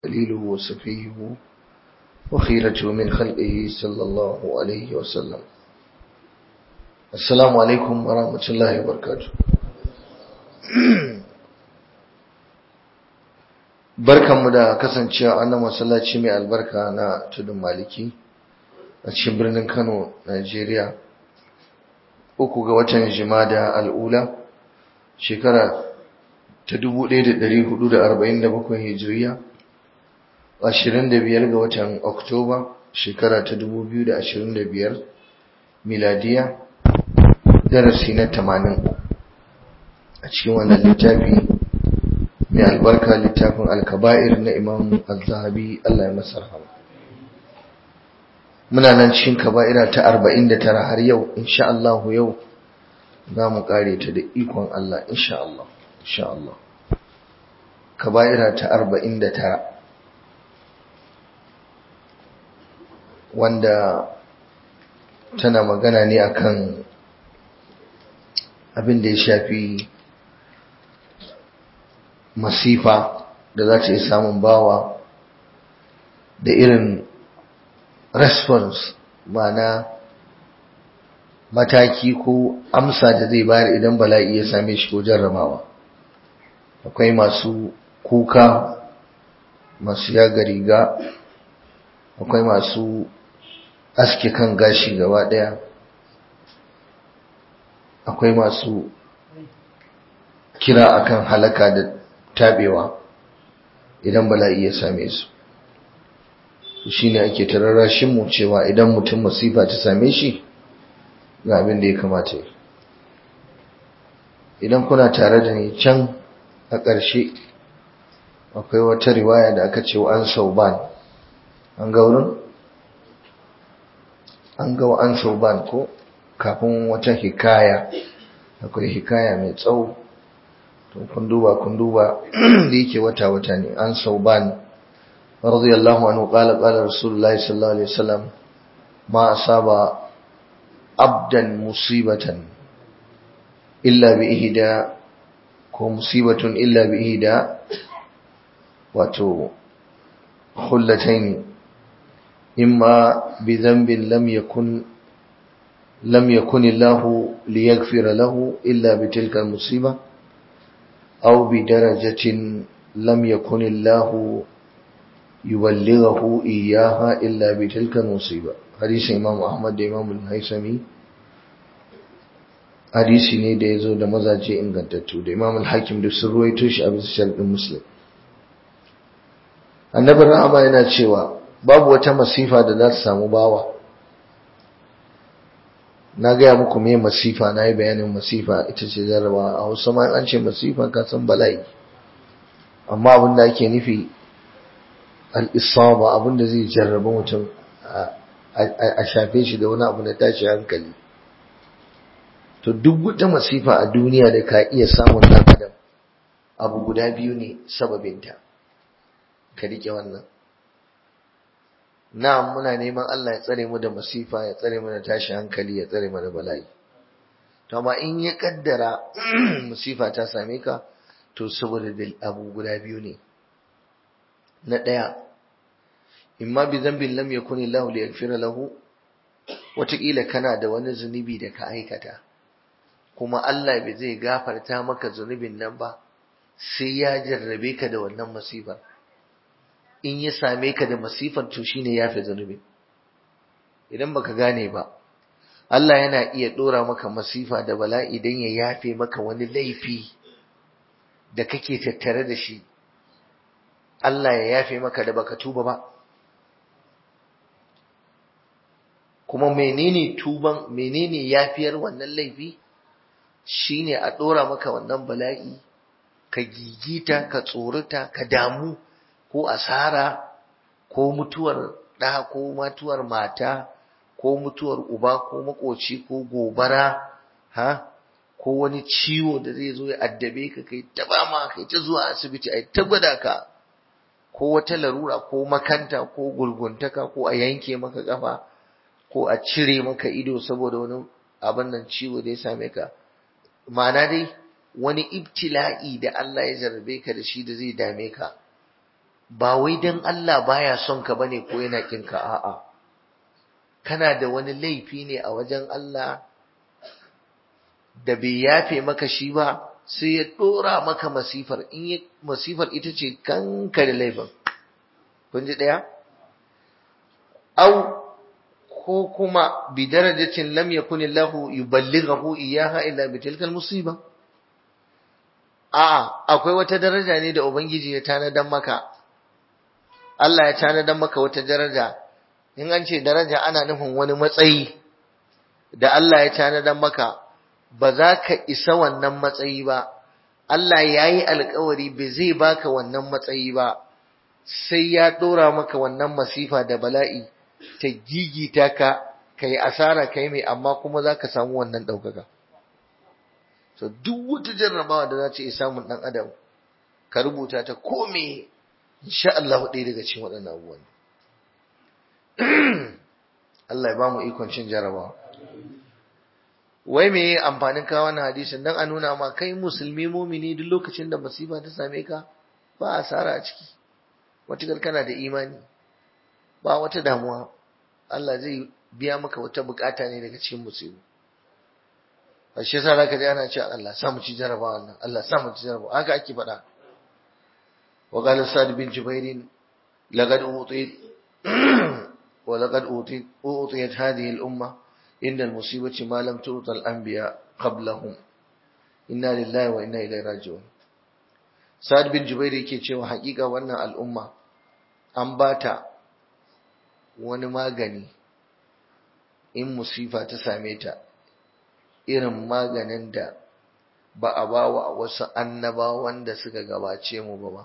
خليله وصفيه وخيرته من خلقه صلى الله عليه وسلم السلام عليكم ورحمة الله وبركاته barkanmu da kasancewa a nan masallaci mai albarka na tudun maliki a cikin birnin kano najeriya uku ga watan jimada al'ula shekara ta 1447 hijiriya 25 ga watan oktoba shekara ta 2025 miladiya darasi na 80 a cikin wannan littafi mai albarka littafin alkaba'ir na imam al-zahabi Allah ya masa rahama muna nan cikin kaba'ira ta 49 har yau insha Allah yau za mu kare ta da ikon Allah insha Allah insha Allah kaba'ira ta 49 wanda tana magana ne akan abin da ya shafi masifa da za ta yi samun bawa da irin response mana mataki ko amsa da zai bayar idan bala'i ya same shi ko jarramawa akwai masu kuka masu yaga riga akwai masu aske kan gashi gaba daya akwai masu kira akan halaka da tabewa idan bala'i ya same su shine ake tararrashin mu cewa idan mutum masifa ta same shi ga abin da ya kamata yi idan kuna tare da ni can a ƙarshe akwai wata riwaya da aka ce an sauban an ga wurin an ga an sauban ko kafin wata hikaya akwai hikaya mai tsawo to kun duba kun duba da yake wata wata ne an sauban radiyallahu anhu qala qala rasulullahi sallallahu alaihi wasallam ma asaba abdan musibatan illa bi ihda ko musibatun illa bi ihda wato khullatayn imma bi dhanbin lam yakun lam yakun Allah liyaghfira lahu illa bi tilka al-musibah أو بدرجة لم يكن الله يبلغه إياها إلا بتلك المصيبة حديث إمام أحمد إمام الهيثمي hadisi ne da ya zo da mazaje ingantattu da imam al-hakim da sun ruwaito shi a bisa sharɗin muslim annabi rahama yana cewa babu wata masifa da za ta samu bawa na gaya muku me masifa na yi bayanin masifa ita ce jarrabawa a hausa ma an ce masifa ka san bala'i amma abin da ake nufi al'isaba abin da zai jarraba mutum a shafe shi da wani abu na tashi hankali to duk wata masifa a duniya da ka iya samun ɗan adam abu guda biyu ne sababinta ka riƙe wannan na'am muna neman Allah ya tsare mu da masifa ya tsare mu da tashi hankali ya tsare mu da bala'i to amma in ya kaddara masifa ta same ka to saboda abu guda biyu ne na daya imma bi dhanbin lam yakun Allah li yaghfira lahu wataƙila kana da wani zunubi da ka aikata kuma Allah bai zai gafarta maka zunubin nan ba sai ya jarrabe ka da wannan masifar in ya same ka da masifar to shine yafe zunubi idan baka gane ba Allah yana iya dora maka masifa da bala'i dan ya yafe maka wani laifi da kake tattare da shi Allah ya yafe maka da baka tuba ba kuma menene tuban menene yafiyar wannan laifi shine a dora maka wannan bala'i ka gigita ka tsorata ka damu ko asara ko mutuwar ɗa ko mutuwar mata ko mutuwar uba ko makoci ko gobara ha ko wani ciwo da zai zo ya addabe ka kai ta ma kai ta zuwa asibiti ai ta gwada ka ko wata larura ko makanta ko gurguntaka ko a yanke maka kafa ko a cire maka ido saboda wani abin nan ciwo da ya same ka ma'ana dai wani ibtila'i da Allah ya jarrabe ka da shi da zai dame ka ba wai dan Allah baya son ka bane ko yana kin ka a'a kana da wani laifi ne a wajen Allah da bai yafe maka shi ba sai ya dora maka masifar in masifar ita ce kanka da laifin kun ji daya au ko kuma bi darajatin lam yakun Allah yuballighahu iyyaha illa bi tilka musiba a akwai wata daraja ne da ubangiji ya tanadan maka Allah ya tanadan maka wata daraja in an ce daraja ana nufin wani matsayi da Allah ya tanadan maka ba za ka isa wannan matsayi ba Allah ya yi alkawari bai zai baka wannan matsayi ba sai ya ɗora maka wannan masifa da bala'i ta gigita ka ka yi asara kai mai amma kuma za ka samu wannan ɗaukaka so duk wata jarrabawa da za ta iya samun ɗan adam ka rubuta ta kome insha Allah ɗaya daga cikin waɗannan abubuwan Allah ya ba mu ikon cin jarrabawa wai me amfanin kawo wannan hadisin dan a nuna ma kai musulmi mumini duk lokacin da masifa ta same ka ba asara a ciki watakar kana da imani ba wata damuwa Allah zai biya maka wata bukata ne daga cikin musibu a shi yasa zaka ji ana cewa Allah sa mu ci jarabawa wannan Allah sa mu ci jarabawa haka ake faɗa wa qala sa'd bin jubair laqad utit wa laqad utit utiyat hadhihi al-umma inda al-musibati ma lam tu'ta al-anbiya qablahum inna lillahi wa inna ilaihi raji'un sa'd bin jubair yake cewa haƙiƙa wannan al'umma an bata wani magani in musifa ta same ta irin maganin da ba a ba wa wasu annabawan da suka gabace mu ba ba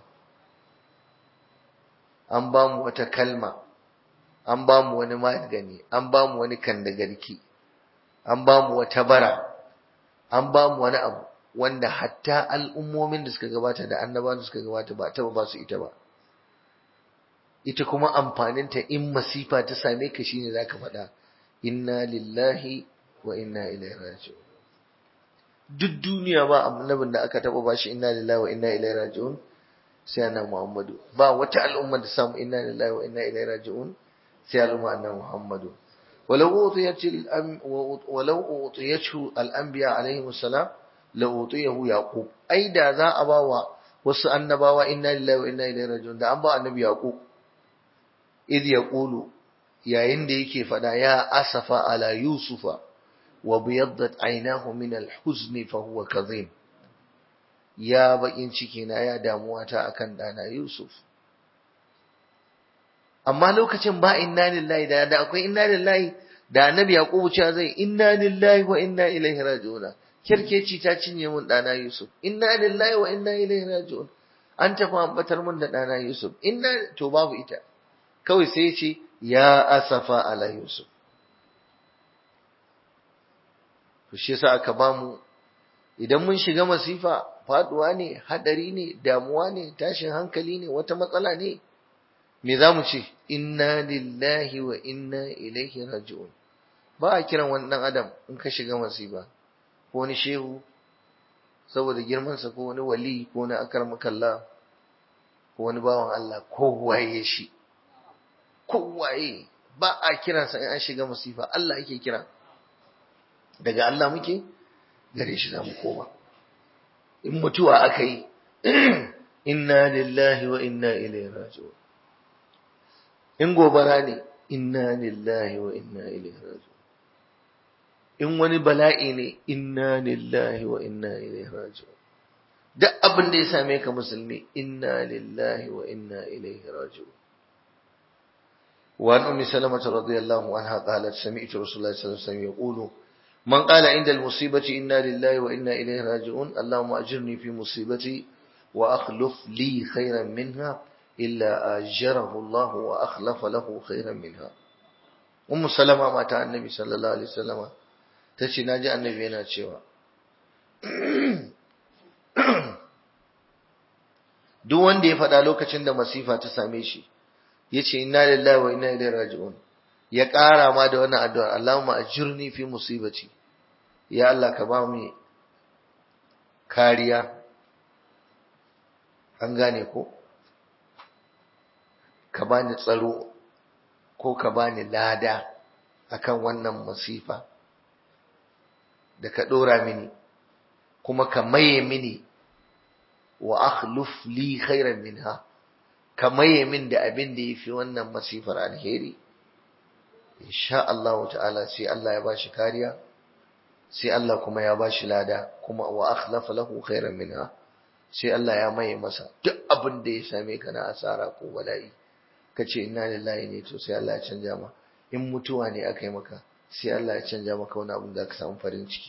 an ba mu wata kalma an ba mu wani magani an ba mu wani kandagarki an ba mu wata bara an ba mu wani abu wanda hatta al'ummomin da suka gabata da annabawan da suka gabata ba ta ba su ita ba ita kuma amfaninta in masifa ta same ka shine zaka faɗa inna lillahi wa inna ilaihi raji'un duk duniya ba annabin da aka taba bashi inna lillahi wa inna ilaihi raji'un sai annabi Muhammadu ba wata al'umma da samu inna lillahi wa inna ilaihi raji'un sai al'umma annabi Muhammadu ولو أوتيت الأم ولو أوتيته الأنبياء عليهم السلام لأوتيه يعقوب أي دا ذا أباوا wasu annabawa inna lillahi wa inna ilaihi raji'un da an ba annabi yaqub idh yaqulu yayin da yake fada ya asafa ala yusufa wa biyaddat aynahu min al-huzn fa huwa kadhim ya bakin ciki na ya damuwa ta akan dana yusuf amma lokacin ba inna lillahi da da akwai inna lillahi da annabi yaqubu cewa zai inna lillahi wa inna ilaihi raji'un kirkeci ta cinye mun dana yusuf inna lillahi wa inna ilaihi raji'un an tafi ambatar mun da dana yusuf inna to babu ita kawai sai ya ce ya asafa ala yusuf to shi yasa aka bamu idan mun shiga masifa faduwa ne hadari ne damuwa ne tashin hankali ne wata matsala ne me za mu ce inna lillahi wa inna ilaihi raji'un ba a kiran wani dan adam in ka shiga masifa ko wani shehu saboda girmansa ko wani wali ko wani akarmakalla ko wani bawan Allah ko waye shi ko waye ba a kiransa in an shiga masifa Allah yake kira daga Allah muke gare shi za mu koma in mutuwa aka yi inna lillahi wa inna ilaihi raji'un in gobara ne inna lillahi wa inna ilaihi raji'un in wani bala'i ne inna lillahi wa inna ilaihi raji'un duk abin da ya same ka musulmi inna lillahi wa inna ilaihi raji'un وعن أم سلمة رضي الله عنها قالت سمعت رسول الله صلى الله عليه وسلم يقول من قال عند المصيبة إنا لله وإنا إليه راجعون اللهم أجرني في مصيبتي وأخلف لي خيرا منها إلا أجره الله وأخلف له خيرا منها أم سلمة ما تعالى النبي صلى الله عليه وسلم تشي ناجى النبي هنا تشيوا duk wanda ya faɗa lokacin da masifa ta same shi yace inna lillahi wa inna ilaihi raji'un ya ƙara ma da wannan addu'ar Allahumma ajirni fi musibati ya Allah ka ba mu kariya an gane ko ka bani tsaro ko ka bani lada akan wannan masifa da ka ɗora mini kuma ka maye mini wa akhluf li khairan minha ka maye min da abin da yafi wannan masifar alheri insha Allah ta'ala sai Allah ya bashi kariya sai Allah kuma ya bashi lada kuma wa akhlafa lahu khairan minha sai Allah ya maye masa duk abin da ya same ka na asara ko bala'i kace inna lillahi ne to sai Allah ya canja ma in mutuwa ne aka yi maka sai Allah ya canja maka wani abin da ka samu farin ciki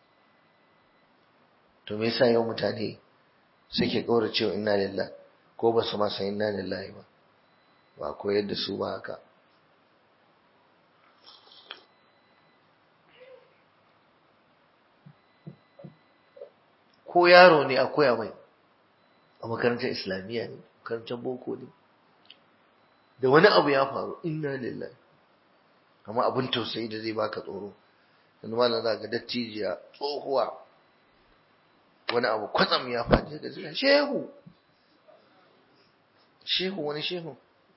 to me yasa yau mutane suke kaura cewa inna lillahi ko ba su ma san inna lillahi ba ba koyar da su ba haka ko yaro ne a koya mai a makarantar islamiyya ne makarantar boko ne da wani abu ya faru inna lillahi amma abin tausayi da zai baka tsoro yanzu malam za ga dattijiya tsohuwa wani abu kwatsam ya faɗi da zai shehu shehu wani shehu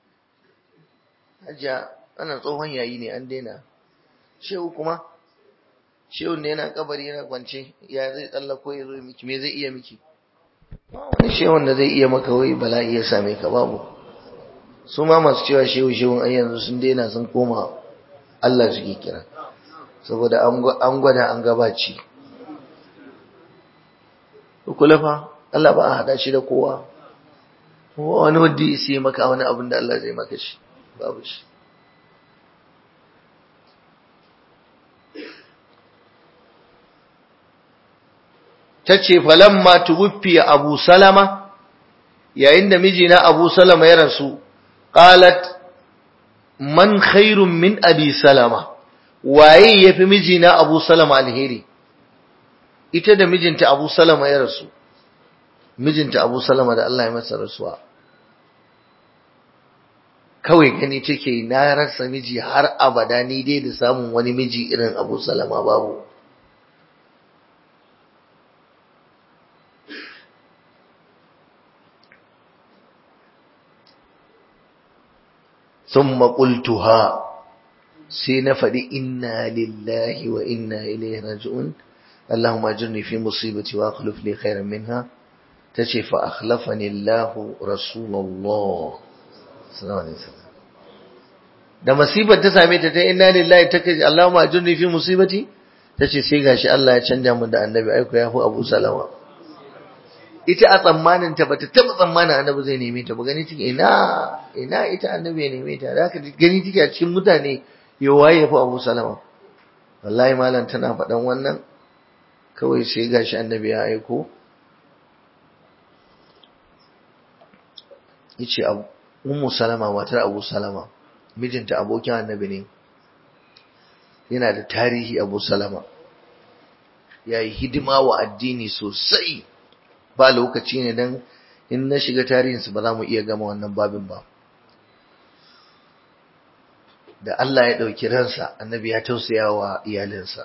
hajiya ana tsohon yayi ne an daina shehu kuma shehu ne yana kabari yana kwance ya zai tsallako ya zo miki me zai iya miki wani shehun da zai iya maka wai bala'i ya same ka babu su ma masu cewa shehu shehun ai yanzu sun daina sun koma Allah suke kira saboda an gwada an gabaci kula fa Allah ba a hada shi da kowa wani wanda ya sai maka wani abin da Allah zai maka shi babu shi ta ce falamma tuwuffiya abu salama yayin da mijina abu salama ya rasu qalat man khairun min abi salama waye yafi mijina abu salama alheri ita da mijinta abu salama ya rasu mijinta abu salama da Allah ya masa rasuwa kawai gani take na rasa miji har abada ni dai da samun wani miji irin abu salama babu ثم قلتها sai na faɗi inna lillahi wa inna ilaihi raji'un Allahumma ajirni fi musibati wa akhlif li khairan minha tace fa akhlafani Allah rasulullah sallallahu alaihi wasallam da musibar ta same ta ta inna lillahi ta kace Allahumma ajirni fi musibati tace sai gashi Allah ya canja mu da annabi aiko ya fi Abu Salama ita a tsammanin ta bata taba tsammanin annabi zai neme ta ba gani take ina ina ita annabi ya neme ta da haka gani take a cikin mutane ya waye fa Abu Salama wallahi malam tana faɗan wannan kawai sai gashi annabi ya aiko yace Ummu Salama matar Abu Salama mijinta abokin annabi ne yana da tarihi Abu Salama yayi hidima wa addini sosai ba lokaci ne dan in na shiga tarihinsu ba za mu iya gama wannan babin ba da Allah ya ɗauki ransa annabi ya tausaya wa iyalinsa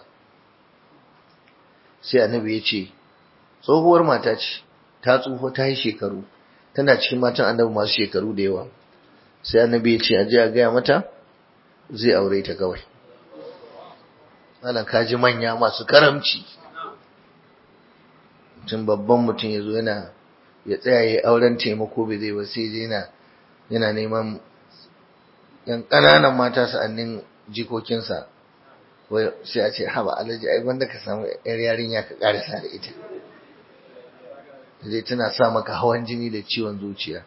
sai annabi ya ce tsohuwar mata ce ta tsufa ta yi shekaru tana cikin matan annabi masu shekaru da yawa sai annabi ya ce a je a gaya mata zai aure ta kawai malam kaji manya masu karamci mutum babban mutum ya zo yana ya tsaya ya auren taimako bai zai ba sai yana yana neman yan ƙananan mata sa'annin jikokinsa sai a ce haba alhaji ai wanda ka samu yar yarinya ka ƙarisa da ita zai tana sa maka hawan jini da ciwon zuciya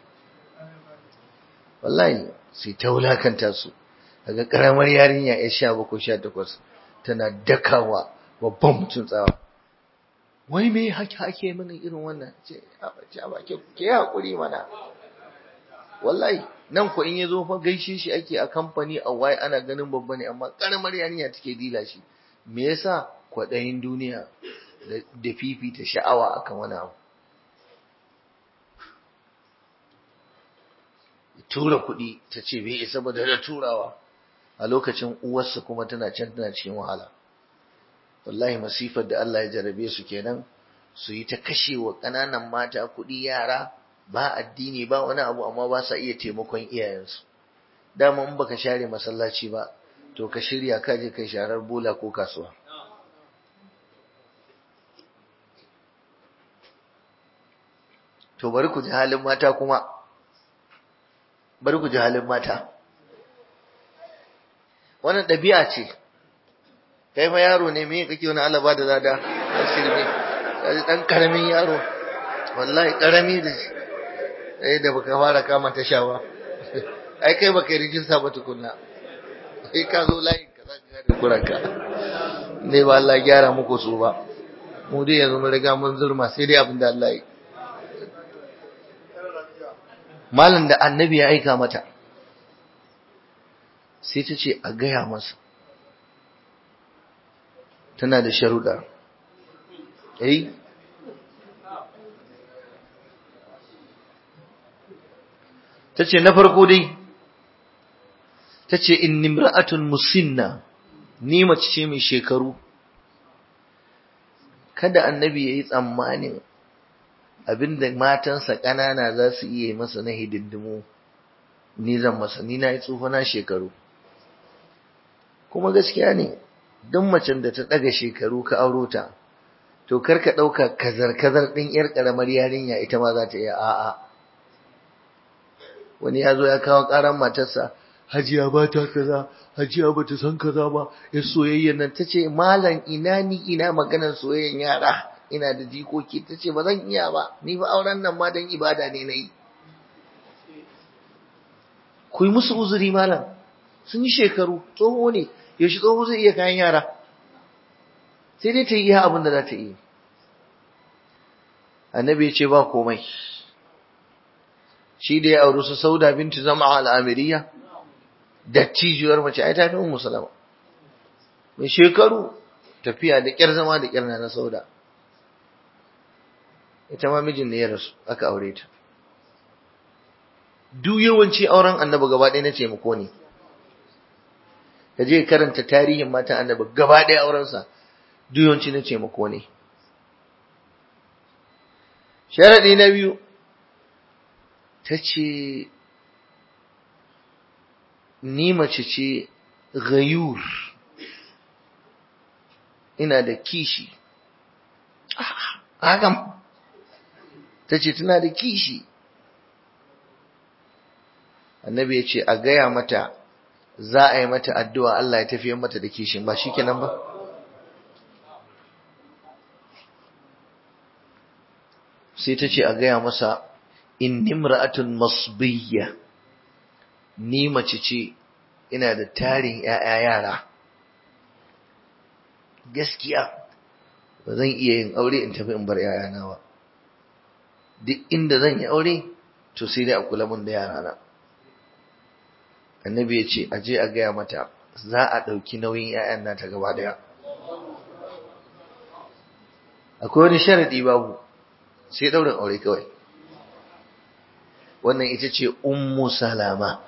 wallahi sai ta wulakanta su daga ƙaramar yarinya ya sha bakwai sha takwas tana dakawa babban mutum tsawa wai me haka ake mana irin wannan ce a ba ke ke hakuri mana wallahi nan ko in yazo fa gaishe shi ake a kamfani a wai ana ganin babba ne amma karamar yarinya take dila shi me yasa kwadayin duniya da fifita sha'awa akan wani abu tura kuɗi ta ce bai isa ba da turawa a lokacin uwarsa kuma tana can tana cikin wahala wallahi masifar da Allah ya jarabe su kenan su yi ta kashewa ƙananan mata kuɗi yara ba addini ba wani abu amma ba sa iya taimakon iyayensu dama in baka share masallaci ba to ka shirya ka je kai sharar bola ko kasuwa to bari ku ji halin mata kuma bari ku ji halin mata wannan ɗabi'a ce kai ma yaro ne me kake wani alaba da zada a shirme kaji dan karamin yaro wallahi karami da eh da baka fara kama ta shawa ai kai baka yi rijista ba tukunna sai ka zo layin ka za ka da kuranka ne ba Allah gyara muku su ba mu dai yanzu mun riga mun zurma sai dai abin da Allah yi malam da annabi ya aika mata sai ta ce a gaya masa tana da sharuɗa eh ta ce na farko dai ta ce in nimra'atun musinna ni mace ce mai shekaru kada annabi ya yi tsammanin abinda matansa ƙanana za su iya masa na hidindimu ni zan masa ni na yi na shekaru kuma gaskiya ne don macen da ta ɗaga shekaru ka auro ta to kar ka ɗauka kazar-kazar ɗin ‘yar ƙaramar yarinya ita ma za ta iya a'a wani ya zo ya kawo ƙaran matarsa hajiya ba ta kaza hajiya ba ta san kaza ba ya soyayya nan ta ce malam ina ni ina maganar soyayyan yara ina da jikoki ta ce ba zan iya ba ni ba auren nan ma don ibada ne na yi ku yi musu uzuri malam sun yi shekaru tsoho ne yaushe tsoho zai iya kayan yara sai dai ta yi iya abin da za ta yi annabi ya ce ba komai shi da ya auri su sauda binti zama al'amiriya dattijiyar mace ai ta fi ummu salama mai shekaru tafiya da ƙyar zama da ƙyar na sauda ita ma mijin ne ya rasu aka aure ta duk yawanci auren annabi gaba ɗaya na taimako ne ka je karanta tarihin matan annabi gaba ɗaya aurensa duk yawanci na taimako ne sharaɗi na biyu ta ce ni mace ce gayur ina da kishi hakan ta ce tana da kishi annabi ya ce a gaya mata za a yi mata addu'a Allah ya tafiyar mata da kishin ba shi kenan ba sai ta ce a gaya masa in nimra'atun masbiyya ni mace ce ina da tarin ‘ya'ya yara gaskiya ba zan iya yin aure in tafi in bar ‘ya'yana ba duk inda zan yi aure to sai dai a kula mun da yarana annabi ya ce aje a gaya mata za a ɗauki nauyin ‘ya'yan nata gaba daya akwai wani sharaɗi babu sai ɗaurin aure kawai wannan ita ce ummu salama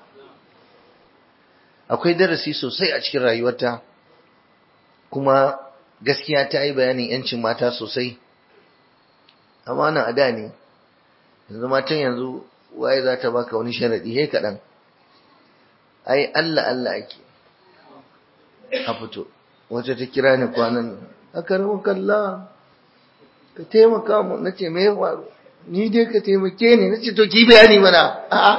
akwai darasi sosai a cikin rayuwarta kuma gaskiya ta yi bayanin yancin mata sosai amma nan a da ne yanzu matan yanzu waye za ta baka wani sharaɗi he kaɗan ai Allah Allah ake a fito wacce ta kira ni kwanan aka ramu kalla ka taimaka mu na ce me ya faru ni dai ka taimake ni na ce to ki bayani mana a'a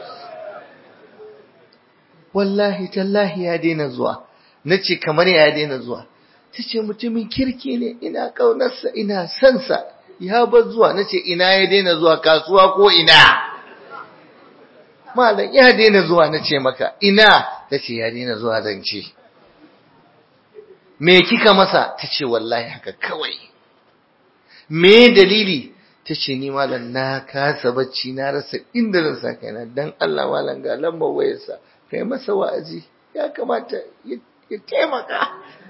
wallahi tallahi ya daina zuwa na ce kamar ya daina zuwa ta ce mutumin kirki ne ina ƙaunarsa ina sansa ya bar zuwa na ce ina ya daina zuwa kasuwa ko ina malam ya daina zuwa na ce maka ina ta ce ya daina zuwa zance me kika masa ta ce wallahi haka kawai me dalili ta ce ni malam na kasa bacci na rasa inda zan sa kaina dan Allah malam ga lambar wayarsa kai masa wa'azi ya kamata ya taimaka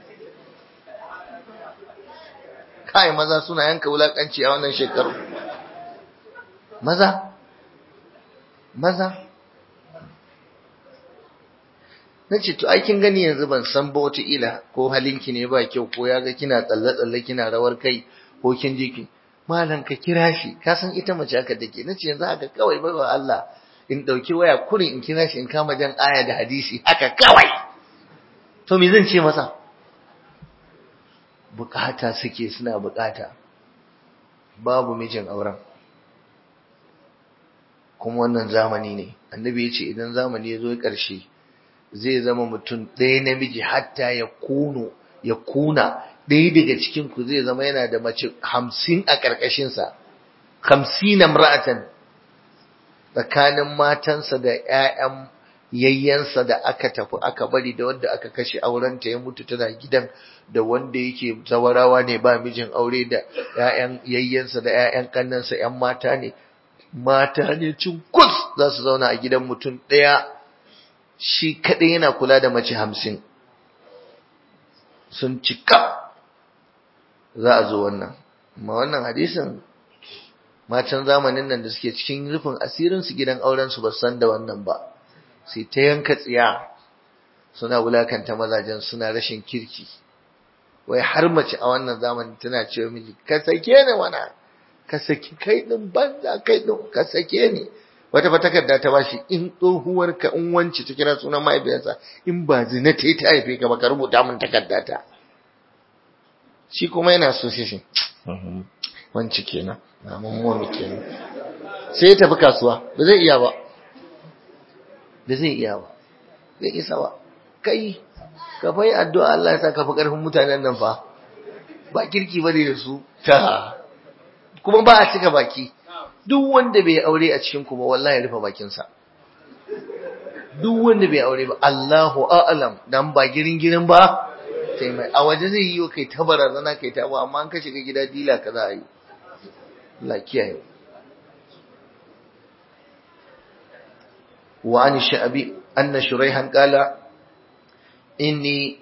kai maza suna yanka wulakanci a wannan shekaru maza maza na ce to aikin gani yanzu ban san ba wata ko halinki ne ba kyau ko ya ga kina tsalle-tsalle kina rawar kai ko kin ji ki malam ka kira shi ka san ita mace haka take nace yanzu haka kawai bai wa Allah in dauki waya kurin in kira shi in kama jan aya da hadisi haka kawai to me zan ce masa bukata suke suna bukata babu mijin auren kuma wannan zamani ne annabi ya ce idan zamani ya zo ƙarshe zai zama mutum ɗaya namiji hatta ya kuno ya kuna ɗaya daga cikin ku zai zama yana da mace hamsin a ƙarƙashinsa hamsin na mra'atan tsakanin matansa da ‘ya'yan yayyansa da aka tafi aka bari da wanda aka kashe aurenta ya mutu tana gidan da wanda yake zawarawa ne ba mijin aure da ‘ya'yan yayyansa da ‘ya'yan kannansa ‘yan mata ne mata ne kus za su zauna a gidan mutum ɗaya shi kaɗai yana kula da mace hamsin sun cika za a zo wannan amma wannan hadisin matan zamanin nan da suke cikin rufin asirinsu gidan aurensu ba san da wannan ba sai ta yanka tsiya suna wulakanta mazajen suna rashin kirki wai har mace a wannan zamanin tana cewa miji ka sake ni wana ka saki kai din banza kai din ka sake ni wata fa takarda ta bashi in tsohuwar ka in wance ta kira sunan mahaifiyarsa in ba zina ta ta haife ka ba ka rubuta min takarda ta shi kuma yana so shi shi wance kenan na mammomi kenan sai ya tafi kasuwa ba zai iya ba ba zai iya ba zai isa ba kai ka fai addu'a Allah ya sa ka fi karfin mutanen nan fa ba kirki bane da su ta kuma ba a cika baki duk wanda bai aure a cikin kuma wallahi rufe bakinsa duk wanda bai aure ba Allahu a'lam dan ba girin girin ba sai mai a waje zai yi kai ta barazana kai ta ba amma an ka shiga gida dila ka za a yi Allah kiyaye wa an sha'abi anna shuraihan qala inni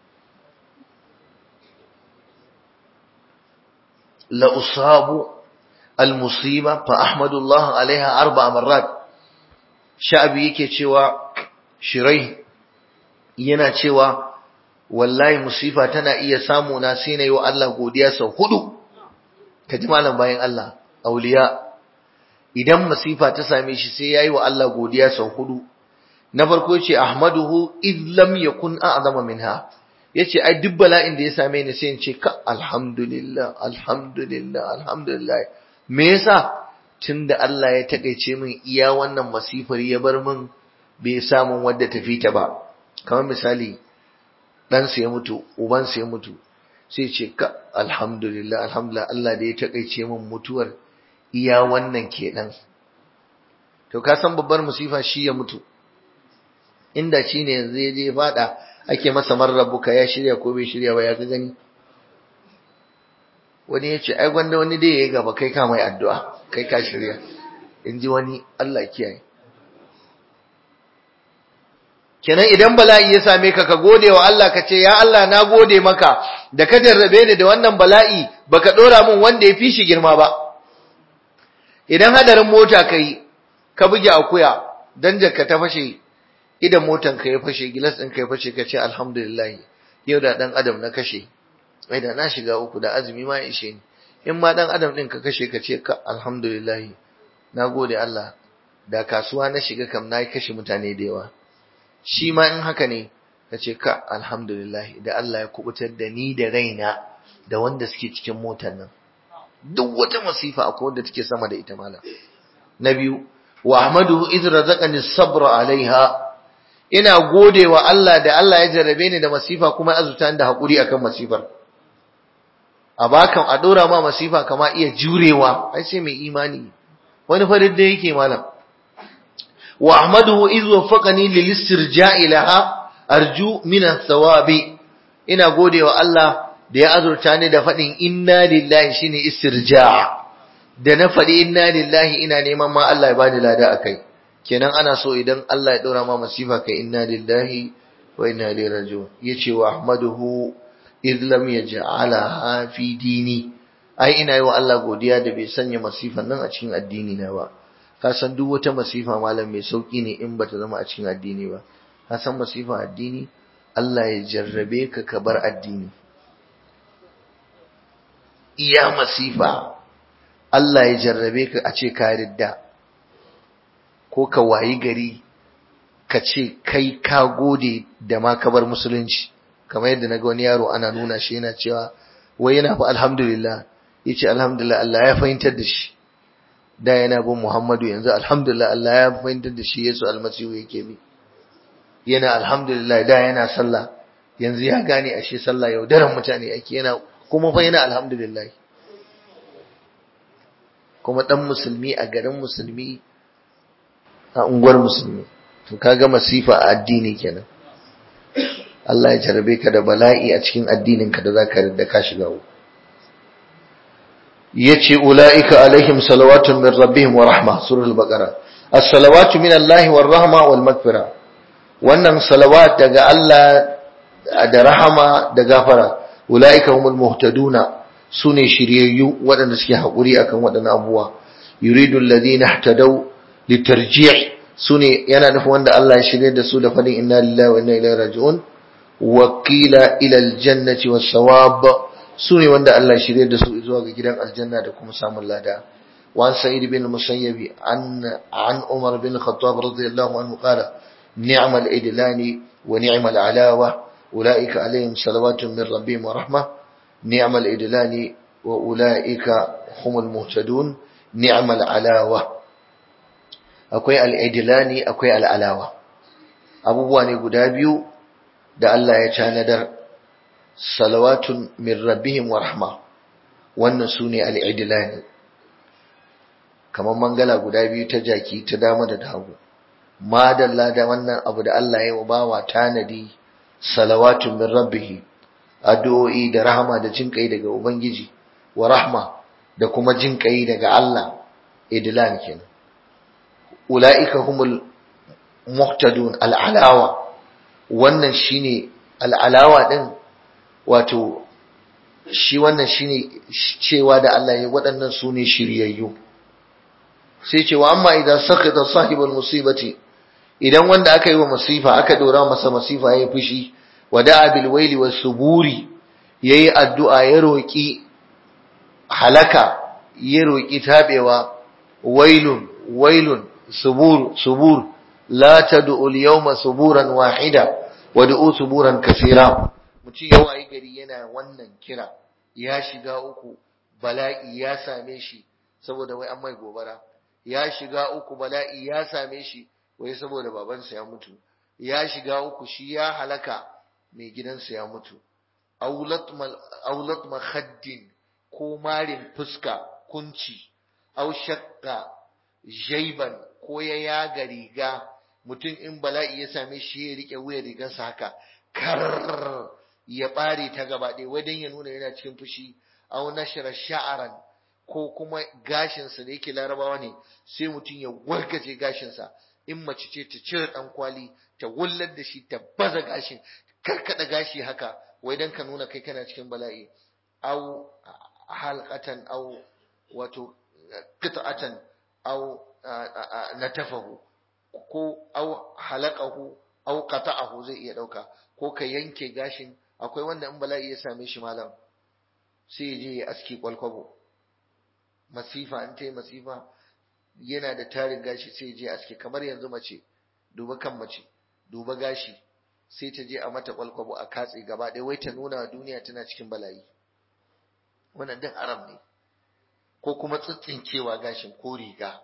la usabu المصيبة فأحمد الله عليها أربع مرات شعبي yake cewa shirai yana cewa wallahi musifa tana iya samu na sai nayi wa Allah godiya sau hudu kaji malam bayan Allah auliya idan musifa ta same shi sai yayi wa Allah godiya sau hudu na farko yace ahmaduhu id lam yakun a'zama minha yace ai duk bala'in da ya same ni sai in ce ka alhamdulillah alhamdulillah alhamdulillah me yasa tunda Allah ya takeice min iya wannan masifar ya bar min bai samu wadda tafi ta ba kamar misali dan ya mutu uban ya mutu sai ce ka alhamdulillah alhamdulillah Allah da ya takeice min mutuwar iya wannan kenan to ka san babbar musifa shi ya mutu inda shine yanzu ya je fada ake masa marrabuka ya shirya ko bai shirya ba ya ga gani wani ya ce ai gwanda wani dai ya yi gaba kai ka mai addu'a kai ka shirya in ji wani Allah kiyaye kenan idan bala'i ya same ka ka gode wa Allah ka ce ya Allah na gode maka da ka jarrabe ni da wannan bala'i baka dora min wanda ya fi shi girma ba idan hadarin mota kai ka buge akuya dan jakka ta fashe idan motan ka ya fashe gilas ɗin ka ya fashe ka ce alhamdulillah yau da dan adam na kashe ai da na shiga uku da azumi ma ishe ni in ma dan adam din ka kashe ka ce ka alhamdulillah nagode Allah da kasuwa na shiga kam na kashe mutane da yawa shi ma in haka ne ka ce ka alhamdulillah da Allah ya kubutar da ni da raina da wanda suke cikin motar nan duk wata masifa akwai wanda take sama da ita malam na biyu wa ahmaduhu idh razaqani sabra alaiha ina gode wa Allah da Allah ya jarrabe ni da masifa kuma azuta da hakuri akan masifar a bakan a dora ma masifa kama iya jurewa ai sai mai imani wani farin da yake malam wa ahmaduhu iz waffaqani lil istirja'i laha arju min thawabi ina godewa Allah da ya azurta ni da fadin inna lillahi shine istirja' da na fadi inna lillahi ina neman ma Allah ya bani lada akai kenan ana so idan Allah ya dora ma masifa kai inna lillahi wa inna ilaihi raji'un yace wa ahmaduhu idh lam yaj'alaha fi dini ai ina yi wa Allah godiya da bai sanya masifan nan a cikin addini na ba ka san duk wata masifa malam mai sauki ne in bata zama a cikin addini ba ka san masifa addini Allah ya jarrabe ka ka bar addini iya masifa Allah ya jarrabe ka a ce ka ridda ko ka wayi gari ka ce kai ka gode da ma ka bar musulunci kamar yadda na ga wani yaro ana nuna shi yana cewa wai yana fa alhamdulillah yace alhamdulillah Allah ya fahimtar da shi da yana bin Muhammadu yanzu alhamdulillah Allah ya fahimtar da shi Yesu almasihu yake bi yana alhamdulillah da yana sallah yanzu ya gane ashe sallah yaudaran mutane ake yana kuma fa yana alhamdulillah kuma dan musulmi a garin musulmi a unguwar musulmi to kaga masifa a addini kenan Allah ya jarabe ka da bala'i a cikin addinin ka da zaka da ka shiga uku yace ulaika alaihim salawatun min rabbihim wa rahma surah al-baqara as-salawatu min Allah war rahma wal maghfira wannan salawat daga Allah da rahama da gafara ulaika humul muhtaduna sune shiryayyu waɗanda suke haƙuri akan waɗannan abubuwa yuridu alladhina ihtadaw litarji' sune yana nufin wanda Allah ya shirye da su da fadin inna lillahi wa inna ilaihi raji'un wa qila ila aljannati was sawab sune wanda Allah ya shirye da su zuwa ga gidan aljanna da kuma samun lada wa sa'id bin musayyib an an umar bin khattab radiyallahu anhu qala ni'mal idlani wa ni'mal alawa ulaika alaihim salawatun min rabbihim wa rahmah ni'mal idlani wa ulaika humul muhtadun ni'mal alawa akwai al'idilani akwai al'alawa abubuwa ne guda biyu da Allah ya canadar salawatun min rabbihim wa rahma wannan su ne al'idilani kamar mangala guda biyu ta jaki ta dama da hagu madalla da wannan abu da Allah ya bawa tanadi salawatun min rabbihi addu'o'i da rahama da jinƙai daga ubangiji wa rahma da kuma jinƙai daga Allah idlan kenan ula'ika humul muhtadun al'alawa wannan shine al'alawa din wato shi wannan shine cewa da Allah ya waɗannan su ne shiryayyu sai cewa amma idan sakata sahibul musibati idan wanda aka yi wa masifa aka dora masa masifa ya fushi wada'a bil waili was suburi yayi addu'a ya roki halaka ya roki tabewa wailun wailun subur subur la tad'u al-yawma suburan wahida wad'u suburan kaseera mutum yawa yi gari yana wannan kira ya shiga uku bala'i ya same shi saboda wai an mai gobara ya shiga uku bala'i ya same shi wai saboda babansa ya mutu ya shiga uku shi ya halaka mai gidansa ya mutu aulat makhaddin ko marin fuska kunci au shakka jaiban ko ya yaga riga mutum in bala'i ya same shi ya rike wuya rigarsa haka kar ya bare ta gaba ɗaya wadan ya nuna yana cikin fushi au nashra sha'aran ko kuma gashinsa da yake larabawa ne sai mutum ya wargaje gashinsa in mace ce ta cire dan kwali ta wullar da shi ta baza gashin karkada gashi haka wai dan ka nuna kai kana cikin bala'i au halqatan au wato qit'atan au natafahu ko au halaqahu au qata'ahu zai iya dauka ko ka yanke gashin akwai wanda in bala'i ya same shi malam sai ya je ya aski kwalkwabo masifa an ta masifa yana da tarin gashi sai je aske kamar yanzu mace duba kan mace duba gashi sai ta je a mata kwalkwabo a katse gaba ɗaya wai ta nuna wa duniya tana cikin bala'i wannan din aram ne ko kuma tsitsincewa gashin ko riga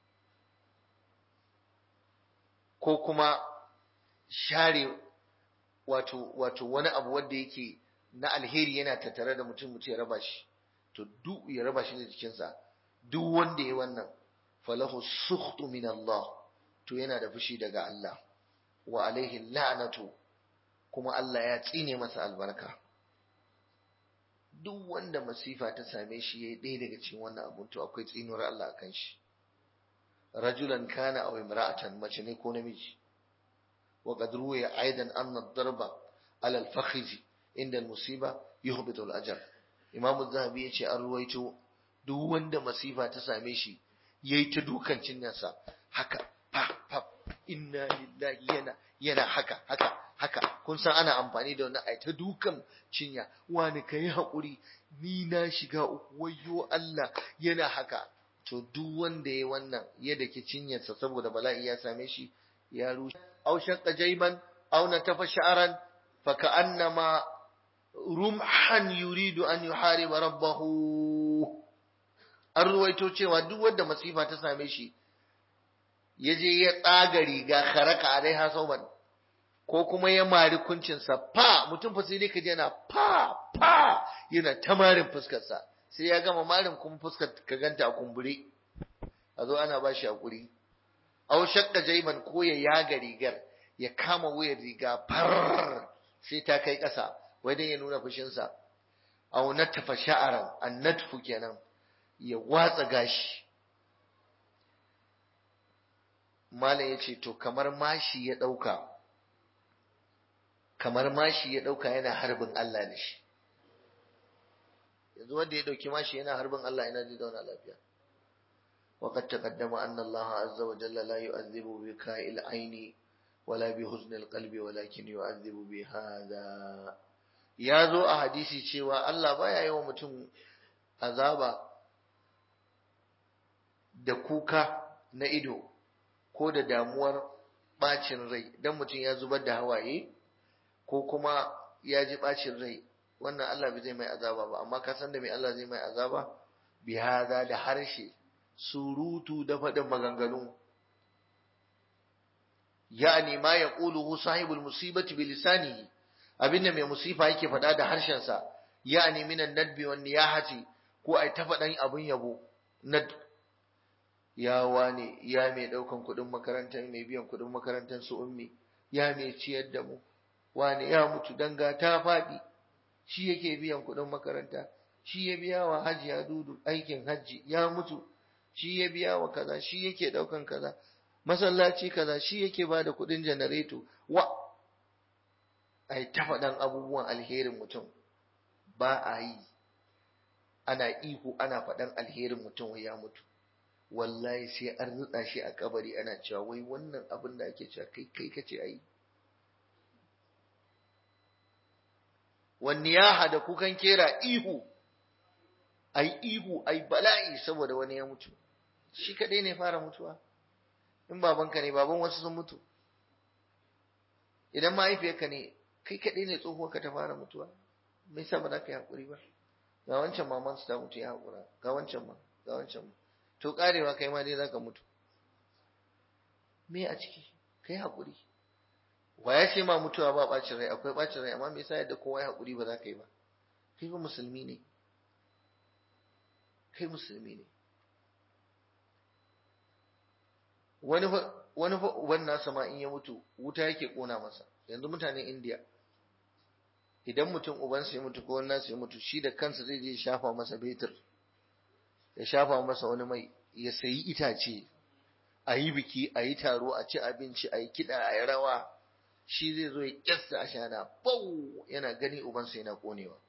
ko kuma share wato wato wani abu wanda yake na alheri yana tattare da mutum mutum ya raba shi to duk ya raba shi da jikinsa duk wanda ya wannan falahu sukhtu min Allah to yana da fushi daga Allah wa alaihi la'natu kuma Allah ya tsine masa albarka duk wanda masifa ta same shi yayi ɗaya daga cikin wannan abun to akwai tsinuwar Allah akan shi rajulan kana aw imra'atan mace ne ko namiji wa qad ruwiya aidan anna ad-darba ala al-fakhidh inda al-musiba yuhbitu al-ajr imamu zahabi yace an ruwaito duk wanda masifa ta same shi yayi ta dukan cinyarsa haka fa fa inna lillahi yana yana haka haka haka kun san ana amfani da wani ai ta dukan cinya wani ka yi haƙuri ni na shiga uku wayyo Allah yana haka to duk wanda ya wannan ya daki cinyarsa saboda bala'i ya same shi ya rushe aw shaqqa jayman aw natafa sha'ran fa ka'annama rumhan yuridu an yuhariba rabbahu an ruwaito cewa duk wanda masifa ta same shi ya je ya tsaga riga kharaka alaiha sauban ko kuma ya mari kuncinsa fa mutum fa sai dai ka je yana fa fa yana ta marin fuskarsa sai ya gama marin kuma fuskar ka ganta a kumbure a zo ana ba shi hakuri aw shakka jaiman ko ya yaga rigar ya kama wuyar riga far sai ta kai ƙasa wai dan ya nuna fushinsa aw natafa sha'aran annatfu kenan ya watsa gashi malam ya ce to kamar mashi ya ɗauka kamar mashi ya ɗauka yana harbin Allah da shi yanzu wanda ya ɗauki mashi yana harbin Allah ina zai zauna lafiya وقد تقدم أن الله عز وجل لا يؤذب بكاء العين ولا بحزن القلب ولكن يؤذب بهذا ya zo a hadisi cewa Allah baya yi wa mutum azaba da kuka na ido ko da damuwar bacin rai dan mutum ya zubar da hawaye ko kuma ya ji bacin rai wannan Allah bai zai mai azaba ba amma ka san da mai Allah zai mai azaba bi hada da harshe surutu da faɗin maganganu ya'ani ma yaquluhu sahibul musibati bi lisanihi abinda mai musifa yake faɗa da harshensa ya'ani minan nadbi wan niyahati ko ai ta faɗan abun yabo nad ya wane ya mai ɗaukan kuɗin makarantar mai biyan kuɗin makarantar su ummi ya mai ciyar da mu wane ya mutu danga ta faɗi shi yake biyan kuɗin makaranta shi ya biya wa hajiya dudu aikin hajji ya mutu shi ya biya wa kaza shi yake ɗaukan kaza masallaci kaza shi yake ba da kuɗin janareto wa ai ta faɗan abubuwan alherin mutum ba a yi ana ihu ana faɗan alherin mutum ya mutu wallahi sai an rutsa shi a kabari ana cewa wai wannan abin da ake cewa kai kai kace ayi wani ya da kukan kera ihu ai ihu ai bala'i saboda wani ya mutu shi kadai ne fara mutuwa in babanka ne baban wasu sun mutu idan mahaifiyarka ne kai kadai ne tsohuwarka ta fara mutuwa me yasa ba za ka yi hakuri ba ga wancan maman su ta mutu ya hakura ga wancan ma ga wancan ma to karewa kai ma dai zaka mutu me a ciki kai hakuri wa ya ce ma mutuwa ba bacin rai akwai bacin rai amma me yasa yadda kowa ya hakuri ba za ka yi ba kai ba musulmi ne kai musulmi ne wani wani uban nasa ma in ya mutu wuta yake kona masa yanzu mutanen India idan mutum ubansa ya mutu ko wani nasu ya mutu shi da kansa zai je shafa masa betur ya shafa masa wani mai ya sayi itace a yi biki a yi taro a ci abinci a yi kiɗa a yi rawa shi zai zo ya kyasta a shana bau yana gani ubansa yana konewa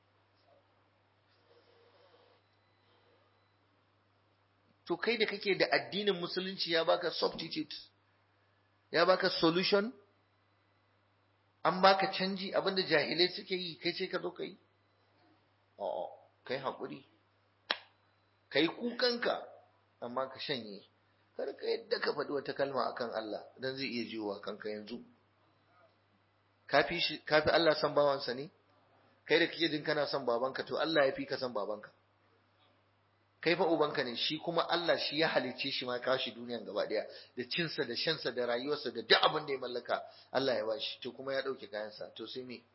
to kai da kake da addinin musulunci ya baka substitute ya baka solution an baka canji abinda jahilai suke yi kai ce ka zo ka yi a'a kai haƙuri kai kukanka amma ka shanye kar ka yadda ka faɗi wata kalma akan Allah dan zai iya jiwa kanka yanzu kafi shi kafi Allah san bawansa ne kai da kake jin kana son babanka to Allah ya fi ka son babanka kai fa ubanka ne shi kuma Allah shi ya halicce shi ma kawo shi duniyan gaba daya da cinsa da shansa da rayuwarsa da duk abin da ya mallaka Allah ya bashi to kuma ya dauke kayansa to sai me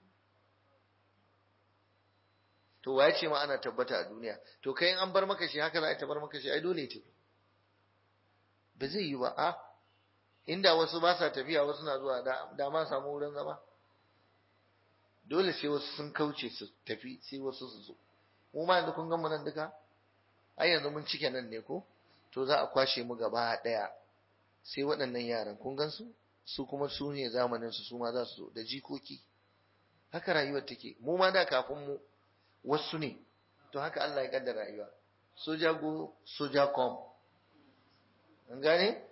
to waye ce ma ana tabbata a duniya to kai in an bar maka shi haka za a bar maka shi ai dole tafi ba zai yi ba a inda wasu ba sa tafiya wasu na zuwa da ma samu wurin zama dole sai wasu sun kauce su tafi sai wasu su zo mu ma yanzu kun ga mu nan duka ai yanzu mun cike nan ne ko to za a kwashe mu gaba daya sai waɗannan yaran kun gan su su kuma su ne zamanin su su ma za su zo da jikoki haka rayuwar take mu ma da kafin mu wasu ne to haka Allah ya kaddara rayuwa soja go soja kom an gane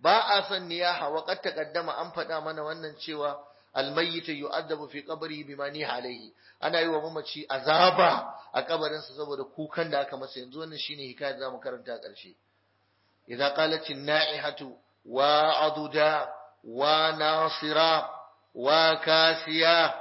ba a son niyaha wa qad taqaddama an faɗa mana wannan cewa almayyit yu'adabu fi qabri bima niha alayhi ana yi wa mamaci azaba a kabarinsa saboda kukan da aka masa yanzu wannan shine hikayar zamu karanta a ƙarshe idza qalat an-na'ihatu wa aduda wa nasira wa kasiya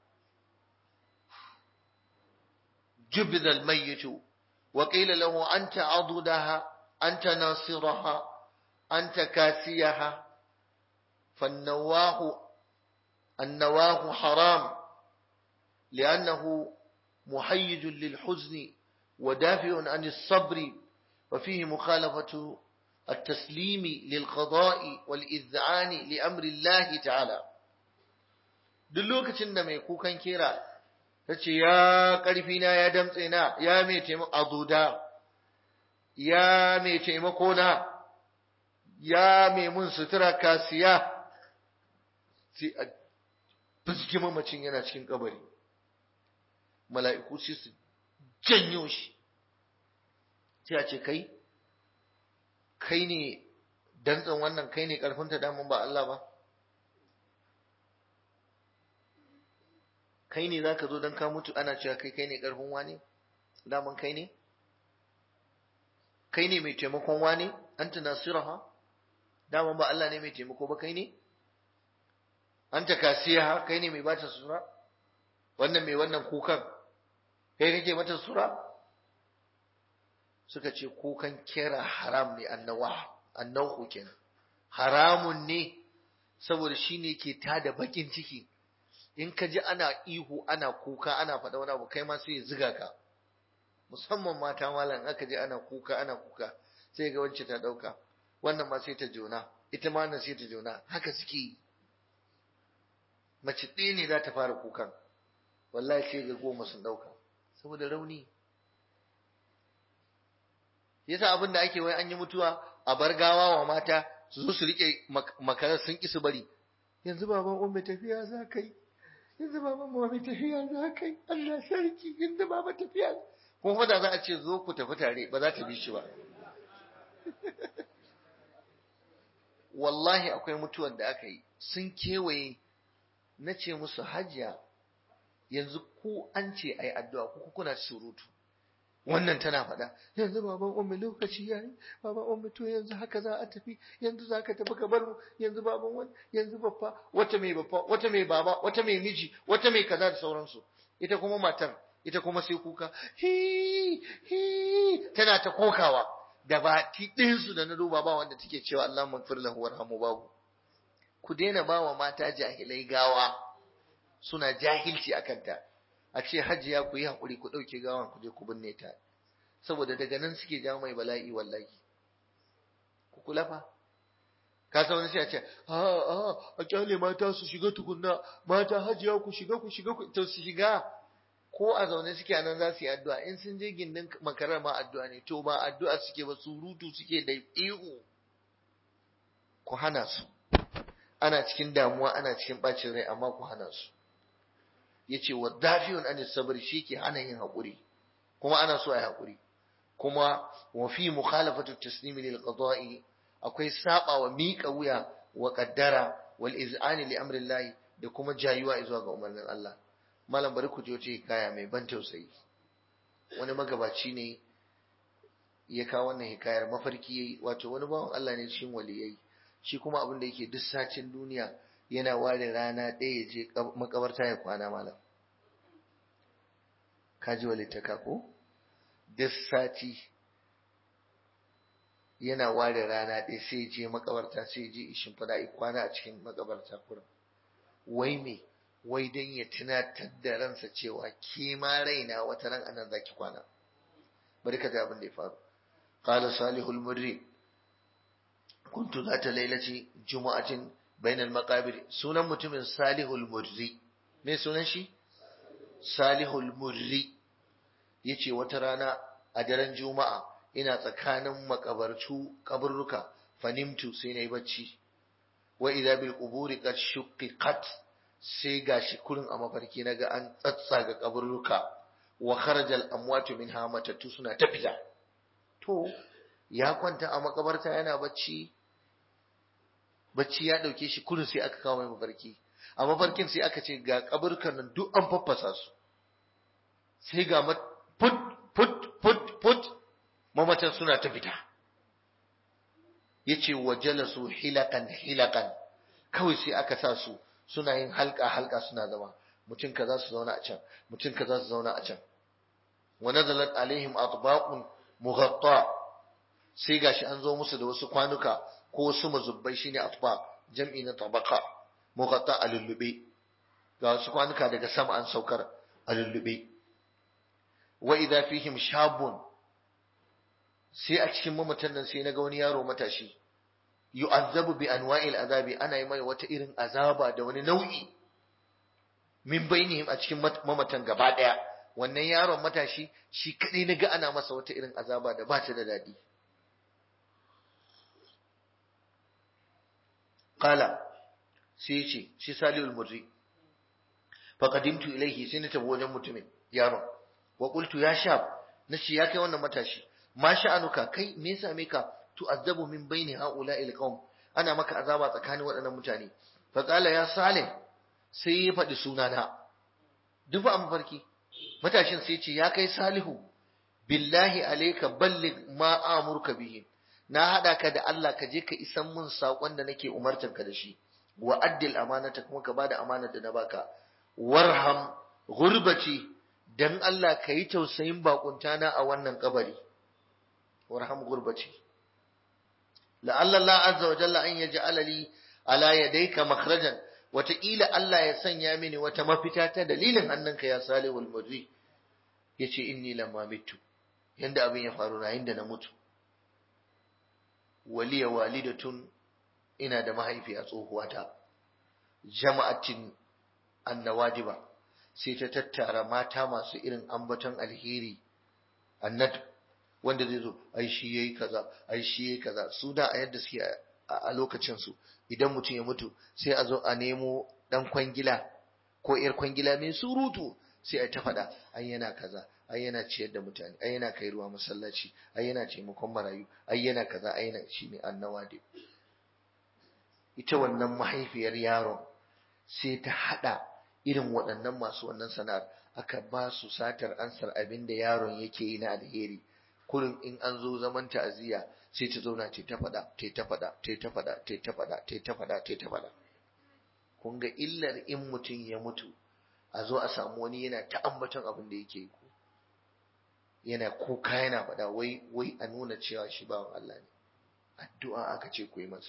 جبذ الميت وقيل له أنت عضدها أنت ناصرها أنت كاسيها فالنواه النواه حرام لأنه محيج للحزن ودافع عن الصبر وفيه مخالفة التسليم للقضاء والإذعان لأمر الله تعالى دلوك تنمي يكوكا كيرا تشي يا قرفنا يا دمتنا يا ميتم أضودا يا ميتم كونا يا ميمون سترا كاسيا sai a fuski mamacin yana cikin kabari mala'iku sai su janyo shi sai a ce kai kai ne dantsan wannan kai ne karfinta damun ba Allah ba kai ne zaka zo don ka mutu ana cewa kai kai ne karfin wani daman kai ne kai ne mai taimakon wani anta nasiraha daman ba Allah ne mai taimako ba kai ne anta kasiya kai ne mai bata sura wannan mai wannan kukan kai kake mata sura suka ce kukan kera haram ne annawa annahu kenan haramun ne saboda shine ke tada bakin ciki in ka ji ana ihu ana kuka ana faɗa wani abu kai ma sai ya ziga ka musamman mata malam aka ji ana kuka ana kuka sai ga wacce ta ɗauka wannan ma sai ta jona ita ma nan sai ta jona haka suke yi mace ɗaya ne za ta fara kukan wallahi sai ga goma sun ɗauka saboda rauni yasa abin da ake wai an yi mutuwa a bar gawa wa mata su zo su rike makarar sun ki su bari yanzu baban umma tafiya za ka yi yanzu baban umma tafiya za ka yi Allah sarki yanzu baba tafiya kuma da za a ce zo ku tafi tare ba za ta bi shi ba wallahi akwai mutuwar da aka yi sun kewaye na ce musu hajiya yanzu ko an ce ai addu'a ko kuna surutu wannan tana faɗa yanzu baban ummi lokaci yayi baban ummi to yanzu haka za a tafi yanzu za ka tafi ka bar mu yanzu baban wani yanzu baffa wata mai baffa wata mai baba wata mai miji wata mai kaza da sauransu ita kuma matar ita kuma sai kuka hi hi tana ta kokawa da ba ti ɗinsu da na duba ba wanda take cewa Allah magfir lahu warhamu babu ku daina ba wa mata jahilai gawa suna jahilci a kanta a ce hajiya ku yi haƙuri ku ɗauke gawan ku je ku binne ta saboda daga nan suke jawo mai bala'i wallahi ku kula fa ka san wani sai a ce a a a kyale mata su shiga tukunna mata hajiya ku shiga ku shiga ku to su shiga ko a zaune suke a nan za su yi addu'a in sun je gindin makarar ma addu'a ne to ba addu'a suke ba surutu suke da ihu ku hana su ana cikin damuwa ana cikin bacin rai amma ku hana su yace wa dafiyun an sabr ke hana yin hakuri kuma ana so ai hakuri kuma wa fi mukhalafatu taslimi lil qada'i akwai saba wa miƙa wuya wa qaddara wal iz'ani li amri Allah da kuma jayuwa zuwa ga umarnin Allah malam bari ku je kaya mai ban tausayi wani magabaci ne ya kawo wannan hikayar mafarki yayi wato wani bawan Allah ne cikin waliyai shi kuma abin da yake duk sacin duniya yana ware rana ɗaya ya je makabarta ya kwana malam kaji walittaka ko duk sati yana ware rana ɗaya sai ya je makabarta sai ya je ishin fada ya kwana a cikin makabarta kurin wai me wai dan ya tunatar da ransa cewa ke ma raina wata ran anan zaki kwana bari ka ga abin da ya faru qala salihul murri kuntu zata lailati jumu'atin bainal maqabir sunan mutumin salihul murri me sunan shi salihul murri yace wata rana a daren juma'a ina tsakanin makabarcu kaburruka fanimtu sai nayi bacci wa idza bil quburi qad shukkat sai gashi kurin a mafarki naga an tsatsaga kaburruka wa kharajal amwatu minha matattu suna tafiya to ya kwanta a makabarta yana bacci bacci ya ɗauke shi kudu sai aka kawo mai mafarki a mafarkin sai aka ce ga kaburkan nan duk an faffasa su sai ga put put put put mamatan suna ta fita yace wa jalasu hilakan hilakan kawai sai aka sa su suna yin halka halka suna zama mutum kaza su zauna a can mutum kaza su zauna a can wa nazalat alaihim atbaqun mughatta sai gashi an zo musu da wasu kwanuka ko wasu mazubbai shine atbaq jam'i na tabaqa mughatta a lullube ga wasu kwanuka daga sama an saukar a lullube wa idza fihim shabun sai a cikin mamatan nan sai naga wani yaro matashi yu'azzabu bi anwa'il azabi ana yi mai wata irin azaba da wani nau'i min bainihim a cikin mamatan gaba daya wannan yaron matashi shi kadai naga ana masa wata irin azaba da ba ta da dadi qala sai ce shi salihul murri faqadimtu ilayhi sai na tafi wajen mutumin yaron wa qultu ya shab nace ya kai wannan matashi ma sha'anuka kai me yasa me ka tu'azzabu min baini ha'ula'il qaum ana maka azaba tsakanin waɗannan mutane fa qala ya salih sai ya faɗi sunana duk ba mafarki matashin sai ce ya kai salihu billahi alayka balligh ma amurka bihi na hada ka da Allah ka je ka isan mun sakon da nake umartar ka da shi wa addil amanata kuma ka bada amanar da na baka warham gurbati dan Allah ka yi tausayin bakuntana a wannan kabari warham gurbati la'alla Allah azza wa jalla an yaj'ala li ala yadayka makhrajan wataƙila Allah ya sanya mini wata mafita ta dalilin hannunka ya salihul mudri yace inni lamma mitu yanda abin ya faru na inda na mutu waliya walidatun ina da mahaifiya tsohuwata jama'atin annawadiba sai ta tattara mata masu irin ambaton alheri annat wanda zai zo ai shi yayi kaza ai shi yayi kaza su da a yadda suke a lokacin su idan mutum ya mutu sai a zo a nemo dan kwangila ko yar kwangila mai surutu sai a ta faɗa ai yana kaza ai yana ciyar da mutane ai yana kai ruwa masallaci ai yana taimakon marayu ai yana kaza ai yana shine annawadi ita wannan mahaifiyar yaron sai ta hada irin waɗannan masu wannan sana'ar aka ba su satar ansar abin da yaron yake yi na alheri kullum in an zo zaman ta'aziyya sai ta zauna ta ta faɗa ta ta faɗa ta ta faɗa ta ta faɗa ta ta faɗa ta ta faɗa kun ga illar in mutum ya mutu a zo a samu wani yana ta ambaton abin da yake yi yana kuka yana faɗa wai wai a nuna cewa shi bawan Allah ne addu'a aka ce ku yi masa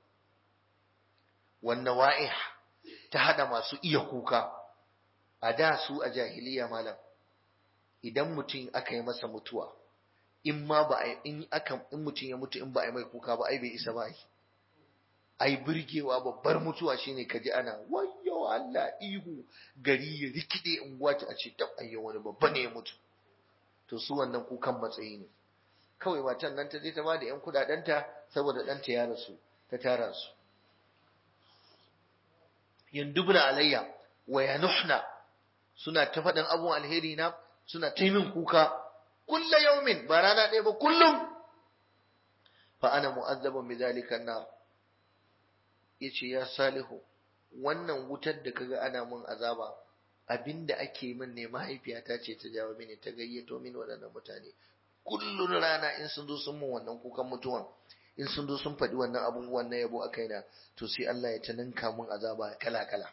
wannan wa'ih ta hada masu iya kuka a da su a jahiliya malam idan mutum aka yi masa mutuwa in ma ba in aka in mutum ya mutu in ba a yi mai kuka ba ai bai isa ba ai birgewa babbar mutuwa shine kaji ana wayyo Allah ihu gari ya rikide unguwa ta a ce tab ayyo wani babba ne ya mutu to su wannan kukan matsayi ne kawai matan nan ta je ta bada yan kudadenta saboda ɗanta ya rasu ta tara su yandubna alayya wa yanuhna suna ta faɗin abun alheri na suna ta min kuka kulla yaumin ba rana ɗaya ba kullum fa ana mu'azzabun bi zalika nar yace ya salihu wannan wutar da kaga ana mun azaba abinda ake min ne mahaifiyata ce ta jawo mini ta gayyato mini waɗannan mutane kullun rana in sun zo sun mun wannan kukan mutuwan in sun zo sun faɗi wannan abubuwan na yabo a kaina to sai Allah ya ta ninka mun azaba kala kala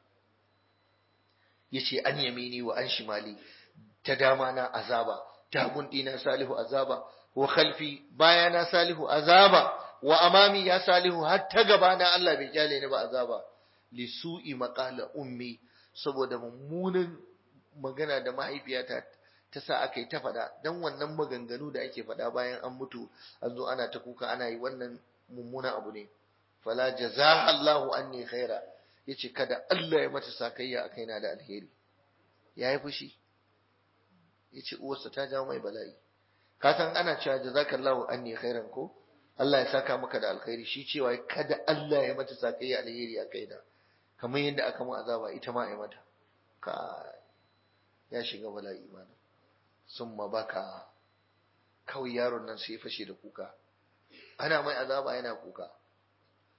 yace an yamini wa an shimali ta dama na azaba ta gundi na salihu azaba wa khalfi baya na salihu azaba wa amami ya salihu har ta gaba na Allah bai kyale ni ba azaba li su'i maqala ummi saboda mummunan magana da mahaifiyata ta sa aka yi ta faɗa don wannan maganganu da ake faɗa bayan an mutu an zo ana ta kuka ana yi wannan mummunan abu ne fala jazaha Allahu anni khaira yace kada Allah ya mata sakayya a kaina da alheri yayi fushi yace uwarsa ta jawo mai bala'i ka san ana cewa jazakallahu anni khairan ko Allah ya saka maka da alkhairi shi cewa kada Allah ya mata sakayya alheri a kaina kamar yadda aka mu azaba ita ma ya mata ka ya shiga bala'i mana summa baka kawai yaron nan sai ya fashe da kuka ana mai azaba yana kuka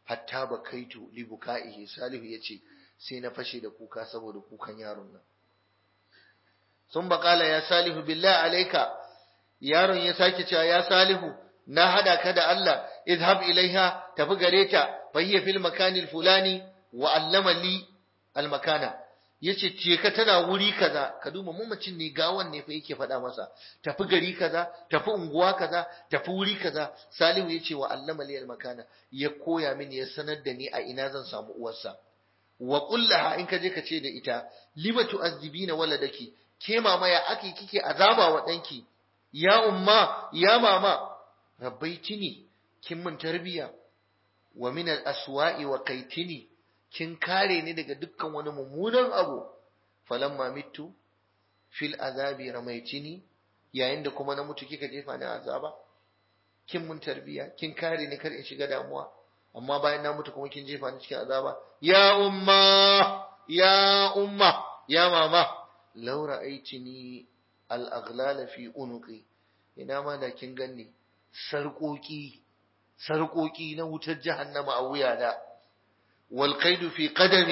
hatta bakaitu li bukaihi salihu yace sai na fashe da kuka saboda kukan yaron nan sun baƙala ya salihu billah alaika yaron ya sake cewa ya salihu na hada ka da Allah idhab ilaiha tafi gare ta fa hiya fil makanil fulani wa allama li al makana yace ce ka tana wuri kaza ka duba mamacin ne gawan ne fa yake faɗa masa tafi gari kaza tafi unguwa kaza tafi wuri kaza salihu yace wa allama li al makana ya koya mini ya sanar da ni a ina zan samu uwarsa wa kullaha in ka je ka ce da ita lima tu'azzibina waladaki ke mama ya ake kike azaba wa danki ya umma ya mama rabbaitini kin mun tarbiya wa min al-aswa'i wa qaitini kin kare ni daga dukkan wani mummunan abu falamma mitu fil azabi ramaitini yayin da kuma na mutu kika jefa ni azaba kin mun tarbiya kin kare ni kar in shiga damuwa amma bayan na mutu kuma kin jefa ni cikin azaba ya umma ya umma ya mama law ra'aytini al-aghlala fi unuqi ina ma da kin ganni sarƙoƙi sarƙoƙi na wutar jahannama a wuyana wal qaidu fi qadami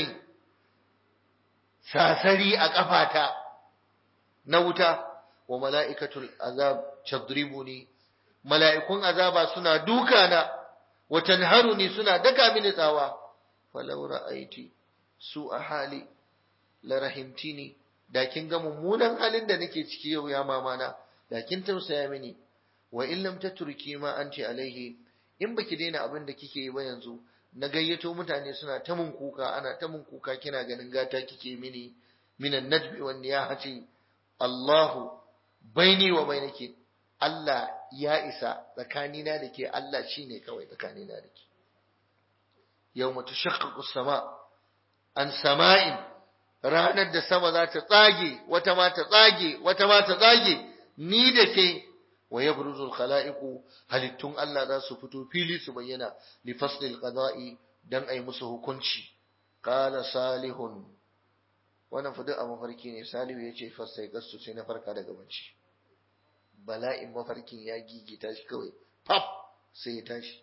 sasari a kafata na wuta wa mala'ikatul azab tadribuni mala'ikun azaba suna dukana wa tanharuni suna daka mini tsawa falau ra'aiti su a hali la rahimtini da kin ga mummunan halin da nake ciki yau ya mamana da kin tausaya mini wa in lam tatruki ma anti alaihi in baki daina abin da kike yi ba yanzu na gayyato mutane suna ta mun kuka ana ta mun kuka kina ganin gata kike mini minan nadbi wan niyahati Allahu baini wa bainaki Allah ya isa tsakanina da ke Allah shine kawai tsakanina da ke yawma tashaqqaqu sama an sama'in ranar da sama za ta tsage wata ma ta tsage wata ma ta tsage ni da ke wa yabruzu al-khala'iqu halittun Allah za su fito fili su bayyana li faslil qada'i dan ai musu hukunci qala salihun wannan fa duk a mafarki ne salihu yace fasai gastu sai na farka daga bacci bala'in mafarkin ya gigita shi kawai pap sai ya tashi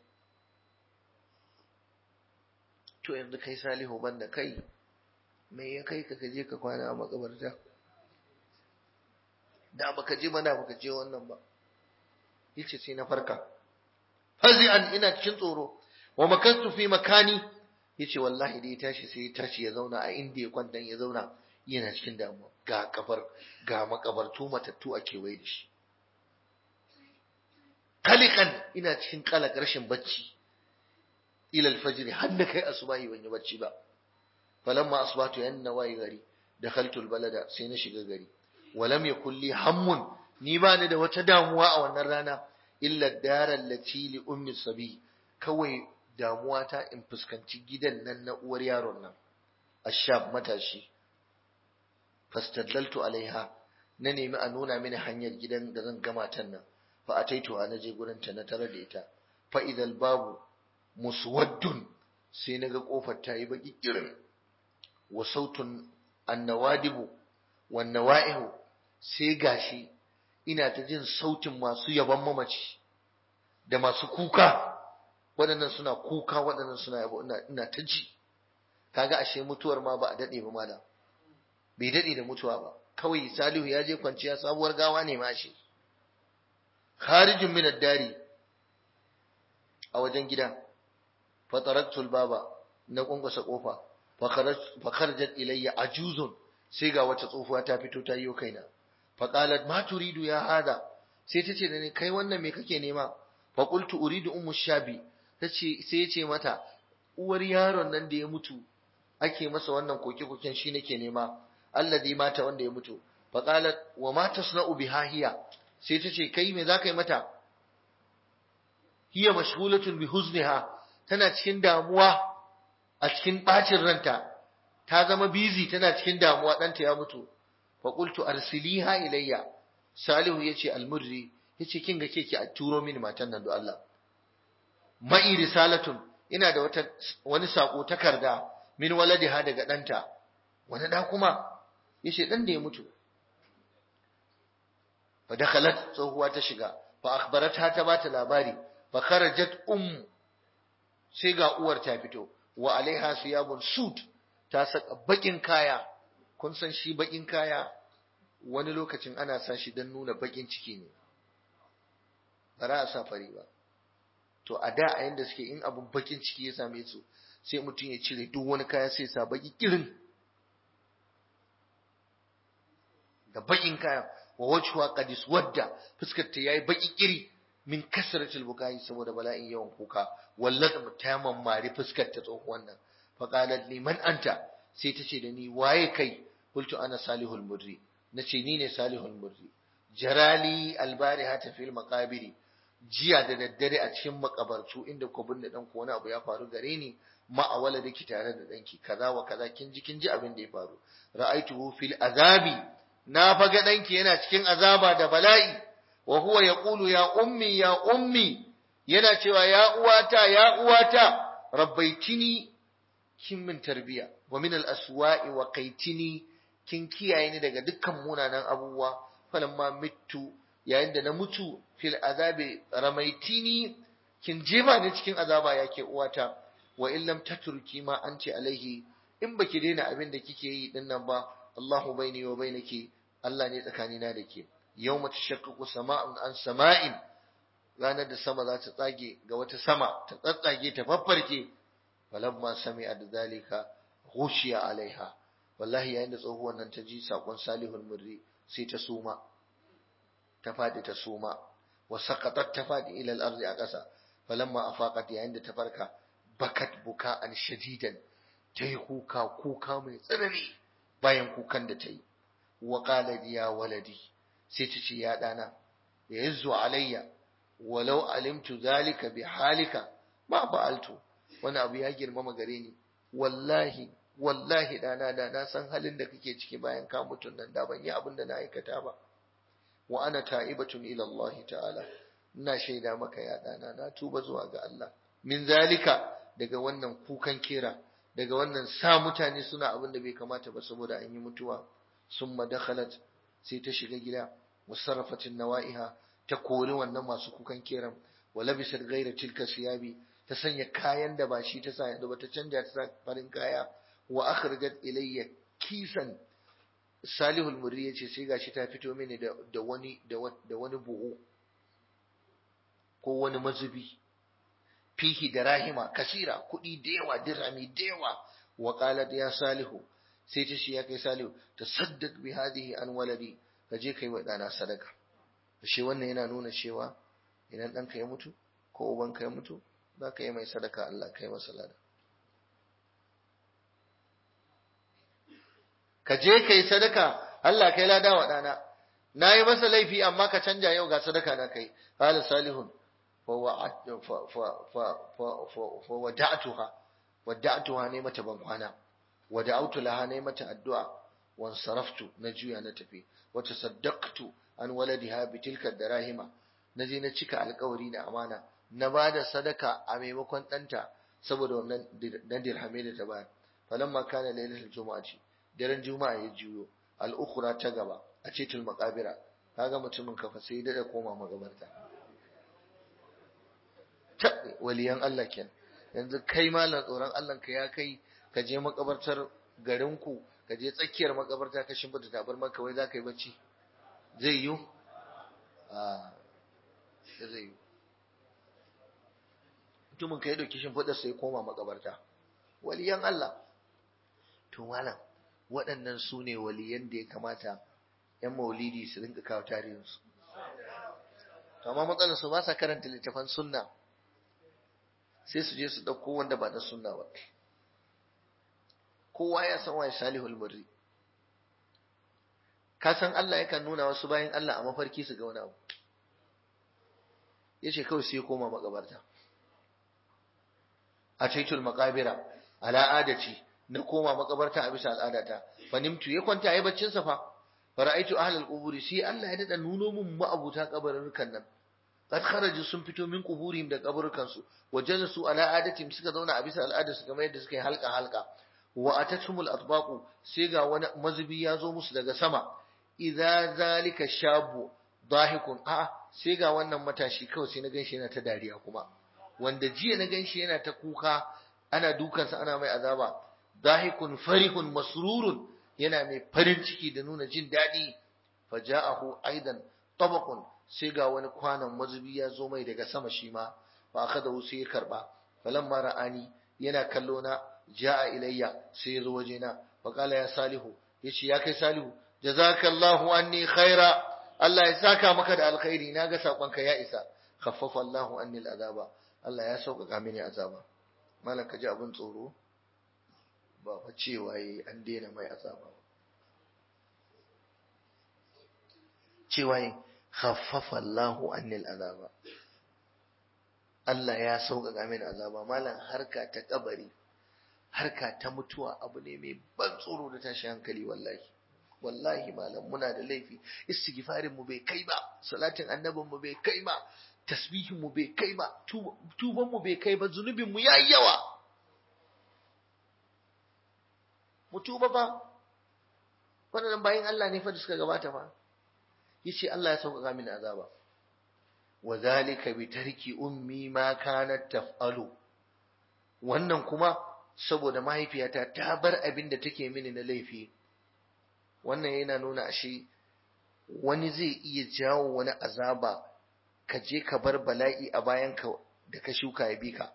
to yanzu kai salihu banda kai me ya kai ka kaje ka kwana a makabarta da baka je mana baka je wannan ba yace sai na farka fazi'an ina cikin tsoro wa makastu fi makani yace wallahi da ya tashi sai ya tashi ya zauna a inda ya kwanta ya zauna yana cikin damuwa ga kafar ga makabartu matattu a kewaye da shi kalikan ina cikin kalak rashin bacci ila alfajr har da kai asubahi ban yi bacci ba falamma asbatu yanna wayi gari dakhaltu albalada sai na shiga gari walam yakul li hammun ni ba ni da wata damuwa a wannan rana illa daral lati li ummi sabi kawai damuwa ta in fuskanci gidan nan na uwar yaron nan ashab matashi fastadlaltu alaiha na nemi a nuna mini hanyar gidan da zan gama tan nan fa ataitu na je gurin ta na tare da ita fa idal babu muswaddun sai naga kofar ta yi baki kirin wa sautun annawadibu wan nawaihu sai gashi ina ta jin sautin masu yaban mamaci da masu kuka waɗannan suna kuka waɗannan suna yabo ina, ina ta ji kaga ashe mutuwar ma ba a daɗe ba malam bai daɗe da mutuwa ba kawai salihu ya je kwanciya sabuwar gawa ne ma shi kharijin min dari a wajen gida fa taraktul baba na kunkusa kofa fa kharajat ilayya ajuzun sai ga wata tsofuwa ta fito ta yi kaina faƙalat ma turidu ya hada sai ta ce da ni kai wannan me kake nema faƙultu uridu ummu shabi tace sai ya ce mata uwar yaron nan da ya mutu ake masa wannan koke koken shi nake nema alladhi mata wanda ya mutu faqalat wa ma tasna'u biha hiya sai ta ce kai me zaka yi mata hiya mashghulatun bi huzniha tana cikin damuwa a cikin bacin ranta ta zama busy tana cikin damuwa ɗanta ya mutu faƙultu arsiliha ilayya salihu ya ce almurri ya ce kin ga ke ki a turo mini matan nan da Allah ma'i risalatun ina da wata wani sako takarda min waladiha daga ɗanta wani da kuma ya ce ɗan da ya mutu fa dakhalat tsohuwa ta shiga fa akhbaratha ta bata labari fa kharajat um sai ga uwar ta fito wa alaiha siyabun sud ta saka bakin kaya kun san shi bakin kaya wani lokacin ana sa shi don nuna bakin ciki ne ba za a sa fari ba to a da a yanda suke in abun bakin ciki ya same su sai mutum ya cire duk wani kaya sai sa baki kirin da bakin kaya wa wajhuha qad iswadda fuskar ta yayi baki kiri min kasratil bukai saboda bala'in yawan kuka wallat ta mammari fuskar ta tsohuwan nan fa qalat li man anta sai ta ce da ni waye kai qultu ana salihul murri nace ni ne salihul murri jarali albarihata fil maqabiri jiya da daddare a cikin makabartu inda ku binne dan ku wani abu ya faru gare ni ma a waladaki tare da danki kaza wa kaza kin ji kin ji abin da ya faru ra'aituhu fil azabi na faga danki yana cikin azaba da bala'i wa huwa yaqulu ya ummi ya ummi yana cewa ya uwata ya uwata rabbaitini kin min tarbiya wa min al aswa'i wa qaitini kin kiyaye ni daga dukkan munanan abubuwa falamma mittu yayin da na mutu fil azabi ramaitini kin jefa ni cikin azaba yake uwata wa in lam tatruki ma anti alaihi in baki daina abin da kike yi din nan ba Allahu baini wa bainaki Allah ne tsakanina da ke yawma tashaqqaqu sama'un an sama'in ranar da sama za ta tsage ga wata sama ta tsatsage ta faffarke falamma sami'at zalika ghushiya alaiha wallahi yayin da tsohuwar nan ta ji sakon salihul murri sai ta suma ta fadi ta suma wa saqatat ta fadi ila al-ardi a ƙasa falamma afaqat yayin da ta farka bakat buka'an shadidan ta yi kuka kuka mai tsanani bayan kukan da ta yi wa qala ya waladi sai ta ce ya dana ya yazzu alayya walau alimtu zalika bi halika ma fa'altu wani abu ya girmama gare ni wallahi wallahi dana da na san halin da kake ciki bayan ka mutun nan da ban yi abin da na aikata ba wa ana ta'ibatun ila Allah ta'ala ina shaida maka ya dana na tuba zuwa ga Allah min zalika daga wannan kukan kera daga wannan sa mutane suna abin da bai kamata ba saboda an yi mutuwa summa dakhalat sai ta shiga gida musarrafatin nawa'iha ta kori wannan masu kukan keran wa labisat ghayra tilka siyabi ta sanya kayan da ba shi ta sa yanzu ba ta canja ta sa farin kaya wa akhrajat ilayya kisan salihul murri yace sai gashi ta fito mini da da wani da wani buhu ko wani mazubi fihi da rahima kasira kuɗi da yawa dirhami da yawa wa qalat ya salihu sai ta shi ya kai salihu tasaddaq bi hadhihi an waladi ka je kai wa dana sadaka shi wannan yana nuna cewa idan ɗanka ya mutu ko ubanka ya mutu za ka yi mai sadaka Allah kai masa lada ka je kai sadaka Allah kai lada wa ɗana na yi masa laifi amma ka canja yau ga sadaka na kai qala salihun فودعتها ودعتها ne mata ban kwana ودعوت لها ne mata addu'a wansaraftu na juya na tafi wata saddaqtu an waladiha bitilka darahima naje na cika alƙawari da amana na bada sadaka a maimakon ɗanta saboda wannan dan dirhame da ta bayar falamma kana lailatul jumu'ati daren juma'a ya juyo al-ukhra ta gaba a cetul maqabira kaga mutumin kafa sai da koma magabarta waliyan Allah ken yanzu kai malam tsoron Allah ka ya kai ka je makabartar garinku ka je tsakiyar makabarta ka shimfida tabar maka wai za ka yi bacci zai yi a zai yi mutumin ka ya dauki shimfidar sai koma makabarta waliyan Allah to malam waɗannan su ne waliyan da ya kamata ‘yan maulidi su rinka kawo tarihinsu to amma matsalar su ba sa karanta littafan sunna sai su je su ɗauko wanda ba na sunna ba kowa ya san waye salihul murri ka san Allah yakan nuna wasu bayan Allah a mafarki su ga wani abu yace kawai sai koma makabarta a taitul maqabira ala adati na koma makabarta a bisa al'adata fa nimtu ya kwanta yayi baccin sa fa fara'aitu ahlul quburi sai Allah ya dada nuno mun ma'abuta kabarukan nan qad kharaju sun fito min quburihim da kaburukan su wajalasu ala adatihim suka zauna a bisa al'adar su kamar yadda suka yi halka halka wa atatumul atbaqu sai ga wani mazubi ya zo musu daga sama idza zalika shabu dahikun a sai ga wannan matashi kawai sai na ganshi yana ta dariya kuma wanda jiya na ganshi yana ta kuka ana dukansa ana mai azaba dahikun farihun masrurun yana mai farin ciki da nuna jin daɗi faja'ahu aidan tabaqun sai ga wani kwanon mazubi ya zo mai daga sama shi ma fa akhadahu sai ya karba falamma ra'ani yana kallo na ja'a ilayya sai ya zo wajena fa qala ya salihu yace ya kai salihu jazakallahu anni khaira Allah ya saka maka da alkhairi naga sakonka ya isa khaffafa Allahu anni al'azaba Allah ya sauƙaƙa mini azaba malam ka ji abin tsoro ba fa cewa yi an daina mai azaba cewa yi khaffafa Allahu anni al'azaba Allah ya sauƙaƙa mini azaba malam harka ta kabari harka ta mutuwa abu ne mai ban tsoro da tashi hankali wallahi wallahi malam muna da laifi istighfarin mu bai kai ba salatin annabin mu bai kai ba tasbihin mu bai kai ba tuban mu bai kai ba zunubin mu yayi yawa mu tuba fa wannan bayin Allah ne fa da suka gabata fa yace Allah ya sauƙaƙa mini azaba wa zalika bi tarki ummi ma kanat taf'alu wannan kuma saboda mahaifiyata ta bar abin da take mini na laifi wannan yana nuna ashe wani zai iya jawo wani azaba ka je ka bar bala'i a bayanka da ka shuka ya bi ka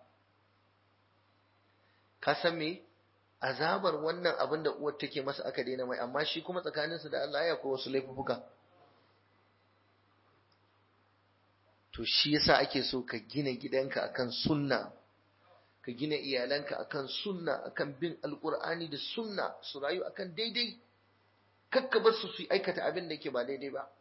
ka san me azabar wannan abin da uwar take masa aka daina mai amma shi kuma tsakaninsa da Allah ya ko wasu laifuka to shi yasa ake so ka gina gidanka akan sunna ka gina iyalanka akan sunna akan bin alqur'ani da sunna su rayu akan daidai kakka bar su su aikata abin da yake ba daidai ba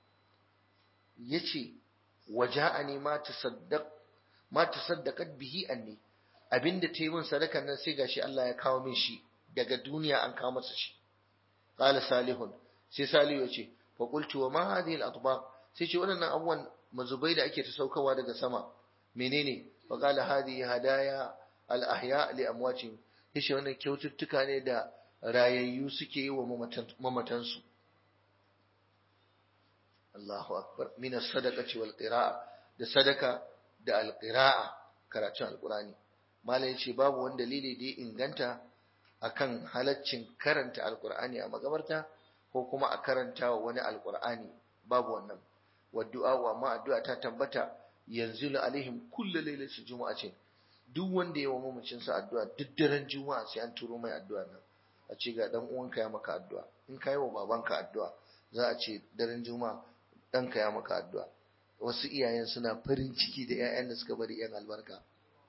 yace waja'ani ma tasaddaq ma tasaddaqat bihi anni abinda ta yi min sadakan nan sai gashi Allah ya kawo min shi daga duniya an kawo masa shi qala salihun sai salihu yace fa qultu wa ma hadhihi al-atbaq sai ce wannan abubuwan mazubai da ake ta saukawa daga sama menene fa qala hadhihi hadaya al-ahya li amwatihim yace wannan kyaututtuka ne da rayayyu suke yi wa mamatansu Allahu akbar min as-sadaqati wal qira'a da sadaka da al-qira'a karatun al-qur'ani malai yace babu wani dalili da ya inganta akan halaccin karanta al-qur'ani a magabarta ko kuma a karanta wa wani al-qur'ani babu wannan wa du'a wa ma addu'a ta tabbata yanzu alaihim kullu lailatin jumu'atin duk wanda ya wa mamacin sa addu'a duk daren juma'a sai an turo mai addu'a nan a ce ga dan uwanka ya maka addu'a in ka yi wa babanka addu'a za a ce daren juma'a ɗanka ya maka addu'a wasu iyayen suna farin ciki da 'ya'yan da suka bari 'yan albarka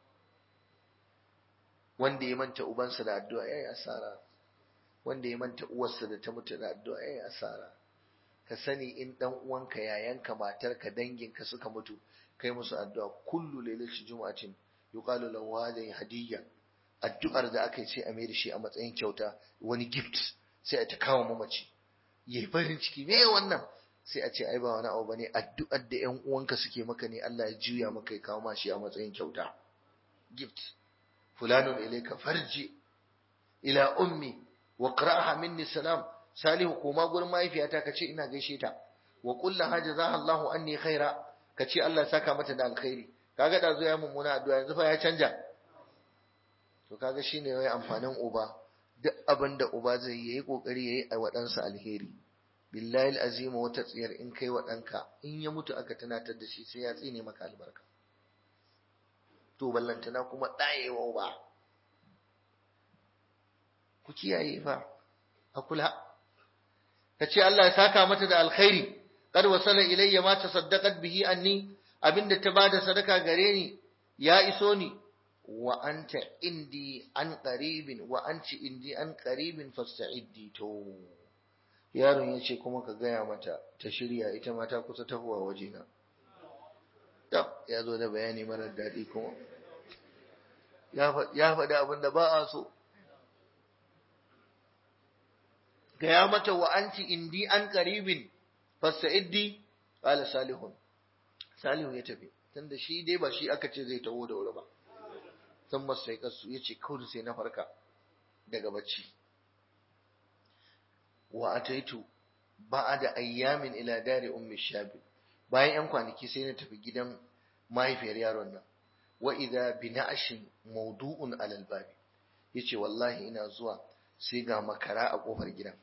wanda ya manta ubansa da addu'a yayi asara wanda ya manta uwarsa da ta mutu da addu'a yayi asara ka sani in dan uwanka yayanka matarka danginka suka mutu kai musu addu'a kullu lailatul jumu'atin yuqalu lahu hadhihi hadiyya addu'ar da aka yi sai a mai da shi a matsayin kyauta wani gift sai a ta kawo mamaci yayi farin ciki me wannan sai a ce ai ba wani abu bane addu'ar da ƴan uwanka suke maka ne Allah ya juya maka ya kawo ma shi a matsayin kyauta gift fulanun ilayka farji ila ummi wa qra'aha minni salam salihu koma gurin mahaifiyata kace ina gaishe ta wa qul laha jazaha Allahu anni khaira kace Allah saka mata da alkhairi kaga da zo ya mummuna addu'a yanzu fa ya canja to kaga shine wai amfanin uba duk abin da uba zai yi yayi kokari yayi a wadansa alheri billahi alazim wata tsiyar in kai wa danka in ya mutu aka tunatar da shi sai ya tsine maka albarka to ballantana kuma dayewa uba ku kiyaye fa a kula kace Allah ya saka mata da alkhairi qad wasala ilayya ma tasaddaqat bihi anni abinda ta bada sadaka gare ni ya iso ni wa anta indi an qaribin wa anti indi an qaribin fasta'iddi to yaron yace kuma ka gaya mata ta shirya ita ma ta kusa tahowa wajena tab ya zo da bayani marar daɗi kuma ya faɗi abin da ba a so gaya mata wa anti indi an qaribin fasta'iddi qala salihun salihu ya tafi tunda shi dai ba shi aka ce zai taho da wuri ba sun masu kasu ya ce kawai sai na farka daga bacci wa ataitu da ayyamin ila dari ummi shabi bayan yan kwanaki sai na tafi gidan mahaifiyar yaron nan wa idha bina'shin mawdu'un 'ala al-bab yace wallahi ina zuwa sai ga makara a kofar gidan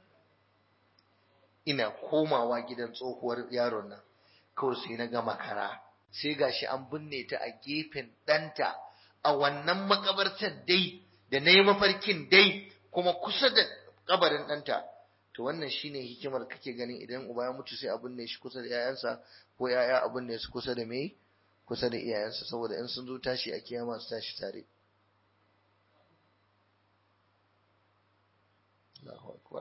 ina komawa gidan tsohuwar yaron nan kawai sai na ga makara sai gashi an binne ta a gefen ɗanta a wannan makabartar dai da na yi mafarkin dai kuma kusa da kabarin ɗanta to wannan shine hikimar kake ganin idan uba ya mutu sai a binne shi kusa da 'ya'yansa ko 'ya'ya a binne su kusa da me kusa da iyayensa saboda in sun zo tashi a kiyama su tashi tare Allahu akbar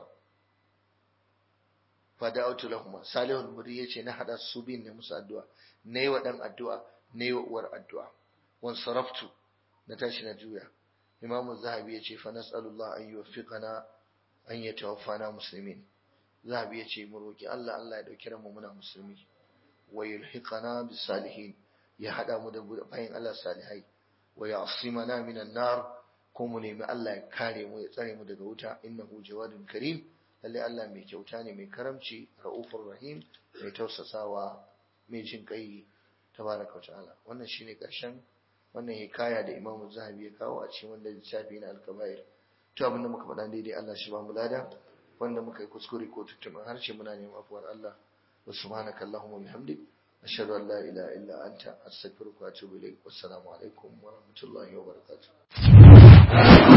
fada'utu lahum salihul muri yace na hada su bin ne musu addu'a nayi wa dan addu'a nayi wa uwar addu'a wan saraftu na tashi na juya imamu zahabi yace fa nas'alullah an yuwaffiqana an yatawaffana muslimin zahabi yace mu roki Allah Allah ya dauki mu muna musulmi wa yulhiqana bis salihin ya hada mu da bayin Allah salihai wa ya'simana minan nar ko mu nemi Allah ya kare mu ya tsare mu daga wuta innahu jawadun karim lalle Allah mai kyauta ne mai karamci raufur rahim mai tausasawa mai jin kai tabaraka wa ta'ala wannan shine karshen wannan hikaya da Imam Zahabi ya kawo a cikin wannan littafi na al-kaba'ir to abin da muka faɗa daidai Allah shi ba mu lada wanda muka yi kuskure ko tuttuɓin harshe muna neman afuwar Allah wa subhanaka allahumma bihamdik ashhadu an la ilaha illa anta astaghfiruka wa atubu ilaik wassalamu alaikum wa rahmatullahi wa barakatuh